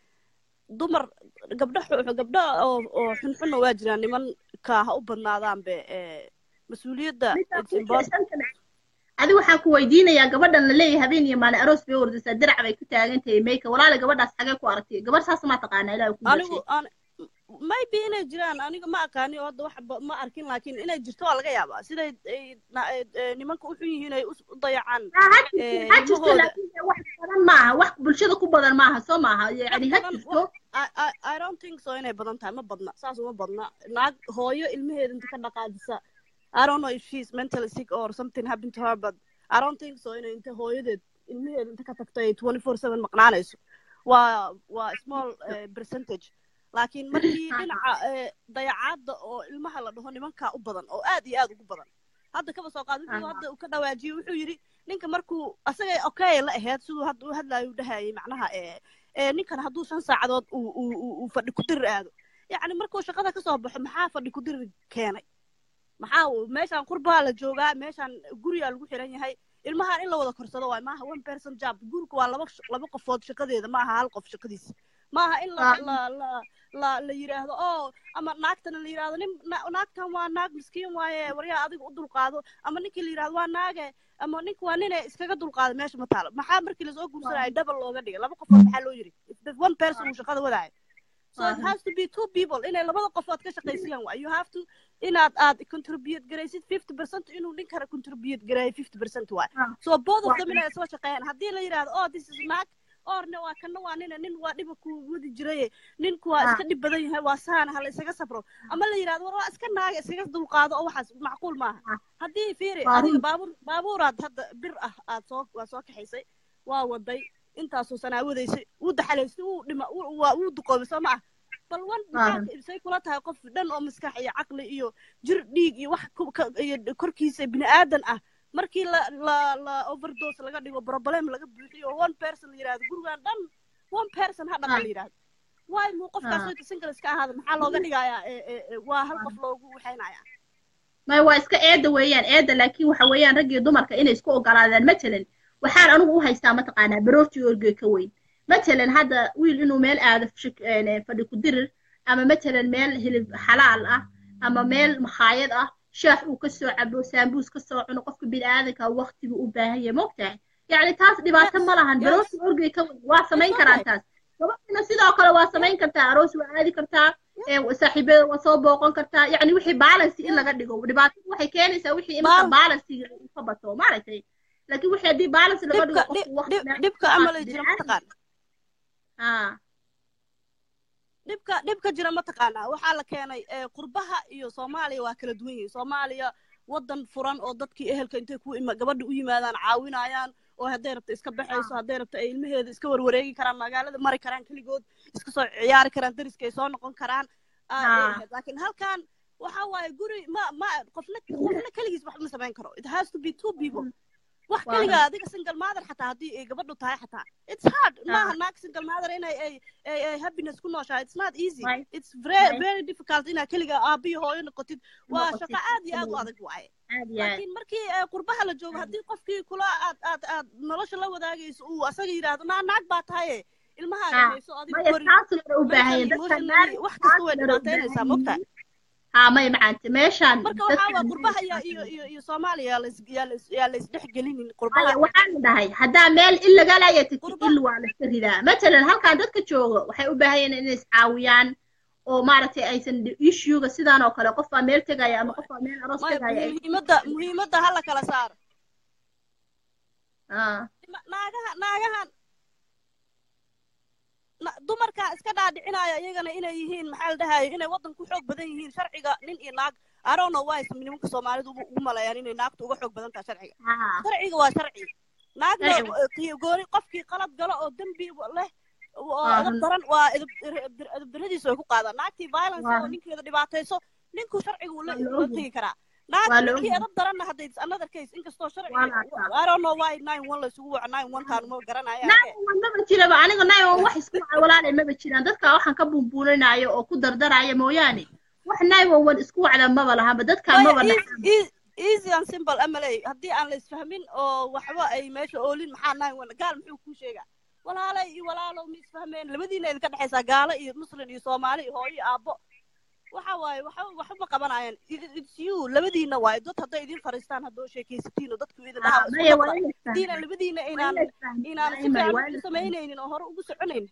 dumar gabdho xu- gabdho oo oo xunxunna waa jiraan nimanka ha u badnaadaanbe eh, mas-uuliyadda it's important adi waxaan ku weydiinayaa gabadhan la leeyahay habeen iyo maalin aroos bay ordaysaa dirac bay ku taagan tahay mayka walaala gabadhaas xagee ku aragtay gabar saas maa taqaanaa ilaah ku anigu aan maybe inay jiraan aniga ma aqaani oo hadda wax ba- ma arkin laakiin inay jirto waa laga yaabaa siday ay na- ay- eh, nimanka u xun yihiin ay u u dayacaan eh, ha jirto ilmahooda. laakiin dee wax badan maaha wax bulshada ku badan maaha soo maaha yani ha badan, jirto I, I, I don't think so inay badan tahay ma badna saas uma badna naag hooyo ilmaheeda inta ka dhaqaajisa I don't know if she's mentally sick or something happened to her but I don't think so inay inta hooyadeed ilmaheeda inta ka tagto ay 24/7 maqnaanayso waa waa small uh, percentage laakiin markii dhinaca eh, dayacaadda oo ilmaha la dhaho nimankaa u badan oo aad iyo aad ugu badan hadda kaba soo qaad wuxuu Aha. hadda uu ka dhawaajiyey wuxuu yidhi ninka markuu asagay okay la ahayd siduu hadda u hadlayo u dhahayay macnaha eh, ee ninkan hadduu shan saacadood uu uu uu- uu fadhi ku dirir aado yacni markuu shaqada ka soo baxo maxaa fadhi ku dirir keenay maxaa uu- meeshaan qurbaa la joogaa meeshaan gurigaa lagu xiran yahay ilmahan in la wada korsado waay maaha one person job guriga waa laba sh- laba qofood shaqadeeda maaha hal qof shaqadiisa maaha in la Ah. la la la la yidhaahdo oo ama naagtana la yidhaahdo nin na- naagtan waa naag miskiin waaye waryaa adiga u dulqaado ama ninkii la yidhahdo waa naage ama ninka waa nine iskaga dulqaado meesha ma taalo maxaa markii lasoo guursanaya double looga dhigay laba qofood maxaa loo yiri if the one person uu shaqada wadaayo so it has to be two people inay labada qofood ka shaqaysiyaan waay you have to inaad aad contribute garaysid fifty percent inuu ninkana contribute gareeyo fifty percent waay Ah. so both of Waa- them inay isla shaqeeyaan haddii la yidhahdo oh this is naag orna waa kana waa nina nin waa dhiba ku wadi jiraye ninku waa Ah. iska dhib badan yahay waa saana hala isaga sabro ama la yidhahdo war waa iska naaga iskaga dulqaado oo waxaas macquul maaha Ah. haddii fiiri Waa adiga run. baabuur baabuuraad hadda bir ah aad soo waa soo kaxaysay waa waday intaasoo sanaawadaysay wuu daxalaystay wuu dhima wuu- waa wuu duqoobay soo ma ah bal wan Waa maxaad say kula tahay qof dhan oo maskax iyo caqli iyo jir dhiig iyo wax ku- ka- iyo korkiisa bini aadan ah markii la la la overdose laga dhigo problem laga buuxiyo oo one person la yidhahdo gurigan dhan one person ha dhaqa la yidhahdo waay muu qofkaas Ah. oo single iska ahaada maxaa looga dhigayaa ee, ee, ee, waa hal qof loogu waxaynaya may waa iska eeda weeyaan eeda laakiin waxa weeyaan rag iyo dumarka inay isku ogolaadaan matalan waxaan anigu u haystaa mataqaanaa baroortii orgey ka weyn matalan hadda wiil inuu meel aado shik- een, fadhi ku dirir ama matalan meel hilib xalaal ah ama meel makhaayad ah shaax uu ka soo cabo saambuus ka soo cuno qofka bini'aadanka waqti buu u baahan yahay mogtahay yacni taas dhibaato ma lahan baroorta orgey ka wada waa samayn karaa taas gabadhina sidoo kale waa samayn kartaa aroos waa aadi kartaa saaxiibada waa soo booqan kartaa yacni wixii balance in laga dhigo dhibaatada waxay keenaysaa wixii imika balansiga uu ka bato maaragtay laakiin wixii haddii balance laga dhigo qofku waqti dhibka amal jira mataqaan haa dhibka dhibka jira mataqaanaa waxaa la keenay qurbaha iyo soomaaliya waa kala duwan yihiin soomaaliya waddan furan oo dadkii ehelka intay ku gabadha u yimaadaan caawinayaan oo hadday rabto iska baxayso hadday rabto ay ilmaheeda iska warwareegi karaan magaalada mari karaan keligood iska soo ciyaari karaan dariska ay soo noqon karaan laakiin halkan waxa waaye guri ma ma qofna qofna keligiis wax ma samayn karo it has to be two people wax keliga adiga single mother xataa haddii ay gabadhu tahay xataa it's hard maaha naag single mother inay ay ay ay happiness ku nooshahay it's not easy it's very very difficult inaad keliga aabiyo hooyo noqotid waa shaqo aad iyo aad u adag waaye laakiin markii qurbaha la joogo haddii qofkii kula aad aad aad nolosha la wadaagayso uu asaga yidhaahdo naa naag baa tahaye ilmahaaga hayso adiga kori wax kasta way dhibaataynaysaa mogtahay ها ما يمعنت ماشان marka waxaa waa qurbaha iyo iyo iyo iyo soomaaliya yaa la isdhex gelinin qurbaha waxaan dhahay haddaa meel il laga laayatid il waa la iska ridaa matalan halkan dadka jooga waxay u baahan yihiin inay iscaawiyaan oo maaragtay aysan issuega sidaan oo kale qof baa meel tegaya ama qof baa meel aroos tegaya muhiimadda muhiimadda hala kala saaro naagaha naagahan dumarka iska dhaadhicinaya iyagana inay yihiin maxaa la dhahayo inay waddan ku xoog badan yihiin sharciga nin iyo naag I don't know why nimanka Soomaalidu ugu maleeyaan inay naagtu uga xoog badan tahay sharciga sharciga waa sharci naagna gooni qofkii qalad galo oo dembi leh oo edab daran waa edab daradiisa way ku qaadaan naagtii violence oo ninkeeda dhibaatayso ninku sharciga wuu la tegi karaa naag ninkii edab daranna hadday another case inkastoo sharciga I don't know why nine one la isugu waco nine one taan ma garanaya maba jiraba aniga nine one wax isku waca walaalay maba jiraan dadka waxaan ka buunbuuninaayo oo ku dardaraya mooyaane wax nine one one isku wacda maba lahanba dadka maba easy and simple amaley haddii aan la isfahmin oo waxba ay meesha oolin maxaa nine one gaal muxuu kuu sheegaa walaalay iyo walaalow ma isfahmeen labadiina idinka dhexaysaa gaalo iyo muslin iyo soomaali iyo hooyo aabbo waxa waaye waxba waxba qabanayaan it's you labadiina waaye dad hadday idin fariistaan haddoo sheekaysatiin oo dadku idin dhahaa labadiina inaan inaan si fiican u samaynaynin oo hore ugu soconaynin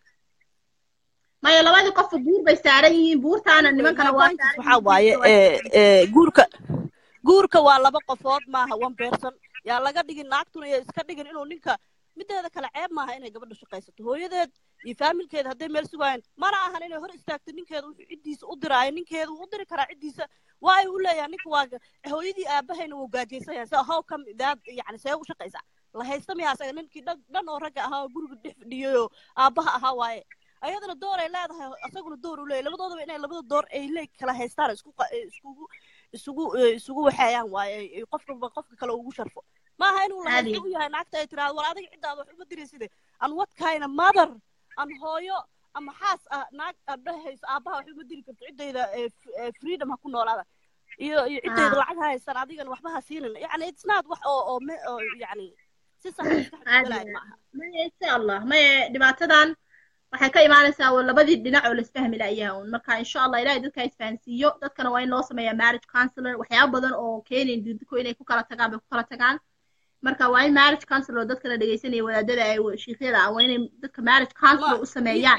maya labadii qofka buur bay saaran yihiin buurtaana nimankana waa waxa waaye guurka guurka waa laba qofood maaha one person yaa laga dhigin naagtuna iyo iska dhigin inuu ninka mideeda kale ceeb maaha inay gabadha shaqaysato hooyadeed iyo faamilkeeda hadday meel sugaayeen mana ahan inay hor istaagto ninkeeda wuxuu ciddiisa u diraayo ninkeeda wuu u diri karaa ciddiisa waa ay u leeyahay ninka waa hooyadii aabahayna wuu gaajaysan yahay so how come daad yani see u shaqaysaa la haysta miyaa asaga ninkii dhan dhan oo ragga ahaa oo guriga dhex fadhiyayoo aabbaha ahaa waaye ayadana door ay leedahay asaguna door u leeyahy labadoodaba inay labada door ay le kala haystaan isku iskugu isugu isugu waxeeyaan waaye qofka qofka kale ugu sharfo maaha inuu lahaysto u yahay naagta ay tiraahdo war adiga ciddaada wax uma dirayside an what kind of mother an hooyo ama xaas ah naag dhahayso aabbaha wax uma diri karto ciddayda freedom ha ku noolaada iyo iyo ciddayda lacag ha haystaan adigana waxba ha siinin yani it's not wax oo oo oo yani si sax maskaxda maaha maya insha allah maya dhibaatadan waxay ka imaanaysaa labadii dhinac oo laisfahmi la'yaha un marka insha allah ilahay dadka isfahansiiyo dadkana waa in loo sameeyaa marriage counselor waxyaaba badan oo keenayn dudko inay ku kala tagaan bay ku kala tagaan marka waa in marriage counselor dadka la dhegaysanaya wadaadada ay shiikyada ah waa inay dadka marriage counselor u sameeyaan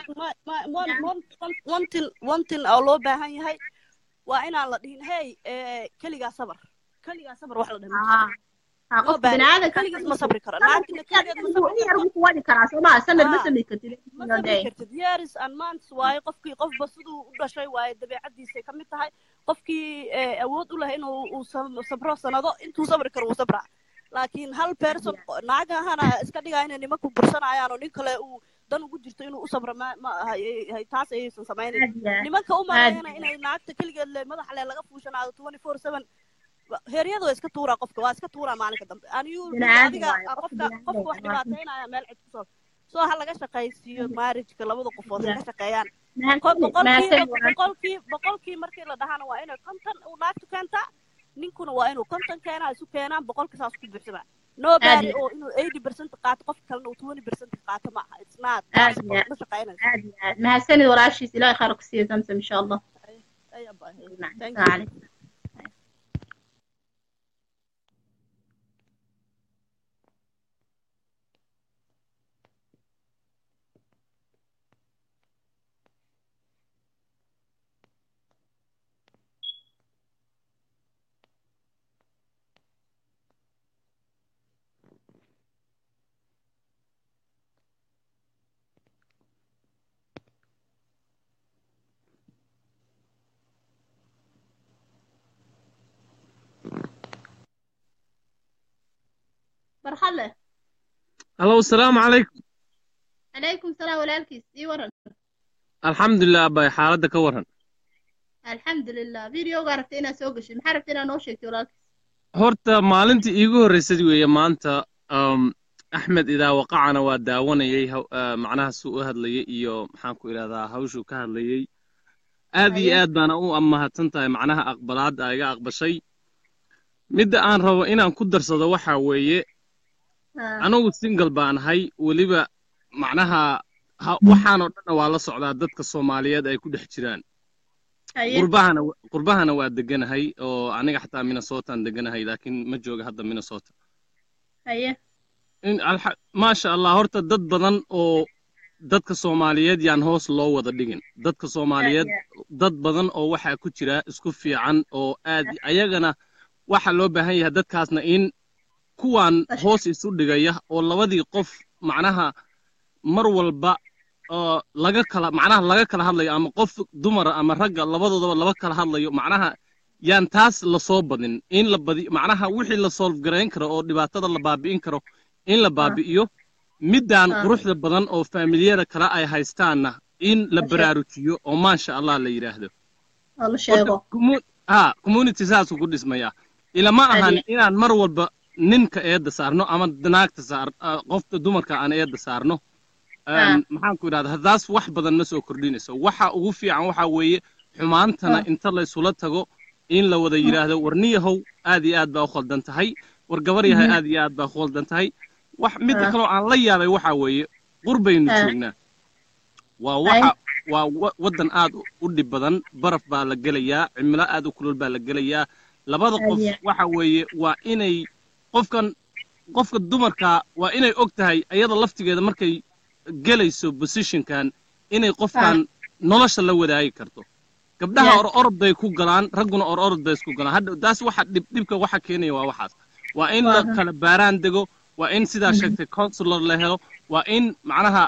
one thing one thing oo loo baahan yahay waa inaan la dhihin hey keligaa sabar keligaa sabar wax la dhahin qof biniaadanka keligiis ma sabri karo naagtina keligeed ma sabri yar ku wadi karaa soo maa sanad ma samri kartid ma sabri kartid years and months waaye qofkii qofba siduu u dhashay waaye dabeecadiisay ka mid tahay qofkii awood u lahay inuu uu sabro sanado intuu sabri karo wuu sabraa laakiin hal person naagahana iska dhigaa inay nimanku bursanayaan oo nin kale uu dan ugu jirto inuu u sabro ma ma taas ayaysan samaynayn nimanka u maleeyana inay naagta keligeed le madaxa le laga fuushanaado twenty four seven heeryada waa iska tuuraa qofka waa iska tuuraa maalinka dambe aniyu adiga qofka qofka wax dhibaataynaya meel cid kusoo soo ha laga shaqaysiiyo marriageka labada qofood ha ka shaqeeyaan boqolkii boqolkii markii la dhahana waa inay konton uu naagtu keentaa ninkuna waa inuu konton keenaa isu keenaan boqolka saas ku buuxsamaa nobody oo inuu eighty percent qaato qofka kalena uu twenty percent qaato ma aha it's not ma shaqeynayso mahadsanid walaashiis ilahay khayr ku siiyo zamzam insha allah نعم Thank السلام عليكم مرحلة Hello, السلام عليكم. عليكم السلام walaalkiis ii waran Alxamdulilah abay xaaladda ka waran. alxamdulilah videoga rabtay inaad soo gashay maxaa rabtay inaad noo sheegtay walaalkiis Horta maalintii iigu horreysay weeye maanta um, Axmed idaa waqacana waa daawanayay haw- uh, macnaha suu u hadlayay iyo maxaan ku idhahdaa hawshuu ka hadlayay. Aad iyo Haye. aad baana u mahadsan tahay macnaha aqbalaadda iga aqbashay. Midda aan rabo inaan ku darsado waxaa weeye Ah, anugu single baan ahay weliba macnaha ha- waxaanoo dhanna waa la socdaa dadka Soomaaliyeed ay ku dhex jiraan. haye qurbahana qurbahana waa deganahay oo aniga xataa minnesotaan deganahay laakiin ma jooga hadda minnesota haye in alxa- maasha allah horta dad badan oo dadka soomaaliyeed yaan hoos loo wada dhigin dadka soomaaliyeed dad badan oo waxaa ku jira isku fiican oo aad ayagana waxa loo baahan yahay dadkaasna in kuwaan hoos isu dhigaya oo labadii qof macnaha mar walba oo laga kala macnaha laga kala hadlayo ama qof dumara ama ragga labadoodaba laba kala hadlayo macnaha yaan taas lasoo badin in la badi macnaha wixii la solve garayn karo oo dhibaatada la baabi'in karo in la baabi'iyo middaan Ah. quruxda badan oo faamiliyada kale ay haystaanna in la Masha- baraarujiyo oo maasha allah la yidhaahdo oo la sheego Horta, commu- ha community saasuu ku dhismayaa ilama ahan Adi- inaan mar walba ninka eedda saarno ama naagta saar ah, qofta dumarka aan eedda saarno Ah. Een, maxaan ku idhahdaa taas wax badan ma soo kordhinayso waxa ugu fiican waxa weeye xumaantana Ah. inta laysula tago in la wada yidhaahdo war niyahow aad iyo aad baa u khaldan tahay war gabar yahay Mhm. aad iyo aad baa u khaldan tahay wax midda Ah. kaloo aan la yaabay waxa weeye qurbaynu Ah. joognaa waa waxa waa wa- waddan aad u- u dhib badan baraf baa la gelayaa cimilo aad u kulul baa la gelayaa labada qof Adi- waxa weeye waa inay qofkan qofka dumarka waa inay og tahay ayada laftigeeda markay gelayso positionkan inay qofkan nolosha la wadaagi karto gabdhaha Yes. or orod bay ku galaan ragguna or orod bay isku galaan hadda taas waxa dhib dhibka waxa keenaya waa waxaas waa in la Waaha. kala baaraan dego waa in sidaa sheegtay counselor la helo waa in macnaha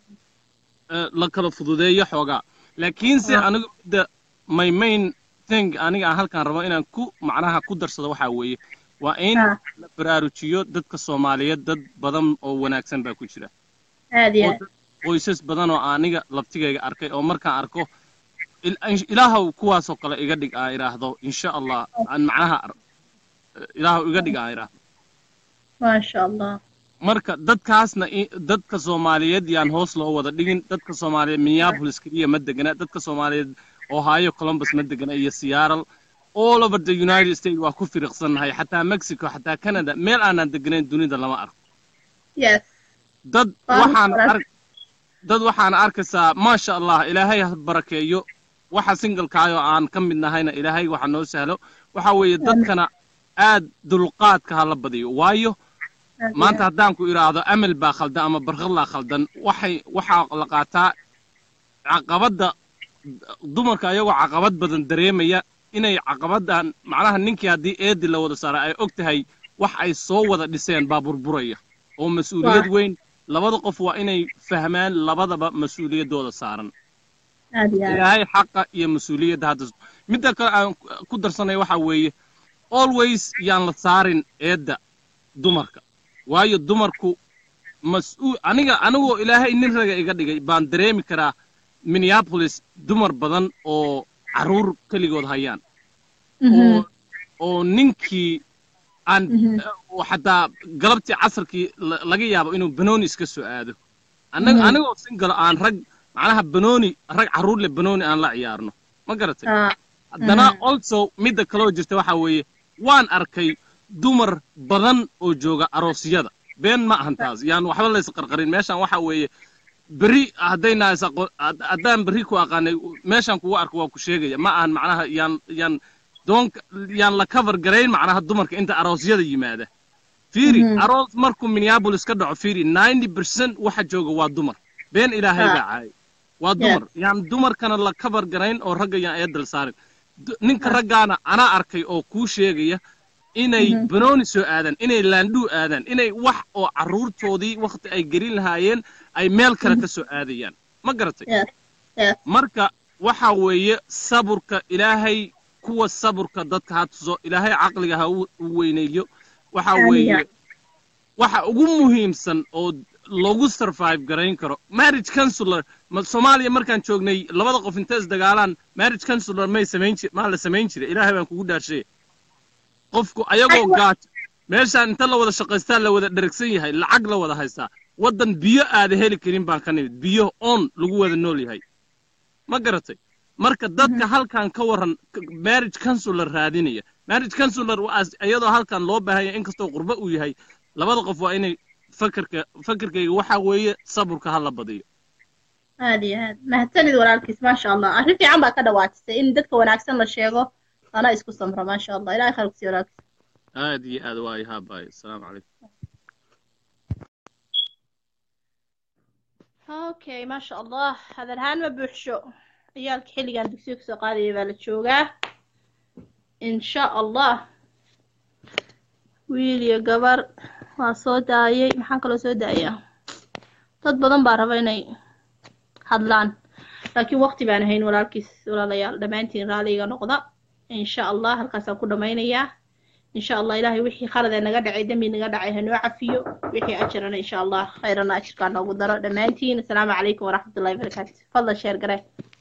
eh, la kala fududeeyo xoogaa laakiinse Ah. anigu midda my main thing aniga aan halkaan rabo inaan ku macnaha ku darsado waxaa weeye waa in Ah. la baraarujiyo dadka soomaaliyeed dad badan oo wanaagsan baa ku jira aad iyo oo aad dad qoysas badan oo aniga laftigayga arkay oo markaan arko il- in- ilaahow kuwaasoo kale iga dhig aan idhaahdo insha allah aan macnaha ar- ilaahow iga dhig aan idhaahdo maasha allah marka dadkaasna i- dadka soomaaliyeed yaan hoos loo wada dhigin dadka soomaaliyeed minneapolis keliya ma degana dadka soomaaliyeed ohio columbus ma degana iyo seattle all over the united states waa ku firiqsannahay xataa mexico xataa canada meel aanan deganayn dunida lama arko yes dad Waa waxaan barak- ark dad waxaan arkaysaa maasha allah ilaahay ha barakeeyo waxa singalkaayoo aan ka mid nahayna ilaahay waxa noo sahlo waxa weeye dadkana aad dulqaadka ha la badiyo waayo aad iyo maanta aad. haddaan ku idhaahdo amel baa khaldan ama barkadlaa khaldan waxay waxaa la qaataa caqabadda dumarka ayagoo caqabad badan dareemaya inay caqabaddan macnaha ninkii haddii eedi la wada saaray ay og tahay wax ay soo wada dhiseen baa burburaya oo mas-uuliyad Waa. weyn labada qof waa inay fahmaan labadaba mas-uuliyaddooda saaran aad iyo aad ilaahay xaqa iyo mas-uuliyadda hadda midda kale aan ku darsanay waxa weeye always yaan la saarin eedda dumarka waayo dumarku mas-uul aniga anigoo ilaahay nin raga iga dhigay baan dareemi karaa minneapolis dumar badan oo carruur keligood hayaan oo oo ninkii aan Mhm. oo xataa galabtii casarkii la- laga yaabo inuu banooni iska soo aado annaga Mhm. anigoo singalo aan rag macnaha banooni rag carruur leh banooni aan la ciyaarno ma garatay Ah, haddana Mhm. also midda kaloo jirta waxa weeye waan arkay dumar badan oo jooga aroosyada been ma ahan taas yaan waxba lays qarqarin meeshan waxa weeye berri haddayna is aqoon had- haddaan berri ku aqaanay meeshaan kugu arko waa ku sheegaya ma ahan macnaha yaan yaan doonka yaan la cover garayn macnaha dumarka inta aroosyada yimaada fiiri Mhm. aroos markuu minneapolis ka dhaco fiiri ninety percent waxa jooga waa dumar been ilaahay Ah. baa caayay waa dumar yaan dumarkana la cover garayn oo ragga yaan eedal saarin Du- ninka raggaana anaa arkay oo kuu sheegaya inay Mhm. banooni soo aadaan inay laandhuu aadaan inay wax oo carruurtoodii wakhti ay gelin lahaayeen ay meel kale ka soo aadayaan ma garatay Yes. Yes. marka waxa weeye saburka ilaahay kuwa saburka dadka ha tuso ilaahay caqliga ha u u weyneeyo waxa Amiin. weeye waxa ugu muhiimsan oo lagu survive garayn karo marriage counselor ma soomaaliya markaan joognay labada qof intay isdagaalaan marriage counselor may samayn jir maa la samayn jiray ilaahay baan kugu dhaashay qofku ayagoo Aywa. gaaj meeshaan inta la wada shaqaystaa la wada dheragsan yahay lacag la wada haystaa waddan biyo aada heli karin baan ka nimid biyo on lagu wada nool yahay ma garatay marka dadka halkan ka waran k- marriage counselor raadinaya marriage counselor waa iyadoo halkan loo baahanya inkastoo qurbo uu yahay labada qof waa inay fakarka fakarkayga waxa weeye saburka ha la badiyo aad iyo aad mahadsanid walaalkiis maasha allah arrin fiican baa ka dhawaajisay in dadka wanaagsan la sheego lana isku samro maasha allah ilahay khayr kusiiyo walaalkiis aad iyo aad waa ihaabay asalaamu calaykum okay maasha allah hadal ahaan ma buuxsho ciyaalka xilligan dugsiga kasoo qaadaya baa la joogaa insha allah wiil iyo gabar waa soo daayay maxaan kaloo soo daayaa dad badan baa raba inay hadlaan laakiin waqti baan ahayn walaalkiis walaalayaal dhammaantiin raaliga noqda insha allah halkaasaan ku dhammaynayaa insha allah ilaahay wixii khalad ee naga dhacay dembi naga dhacay hanoo cafiyo wixii ajirana insha allah khayrana ajirkaa noogu daro dhammaantiin asalaamu calaykum waraxmatullahi wabarakaatu fadlan sheer garee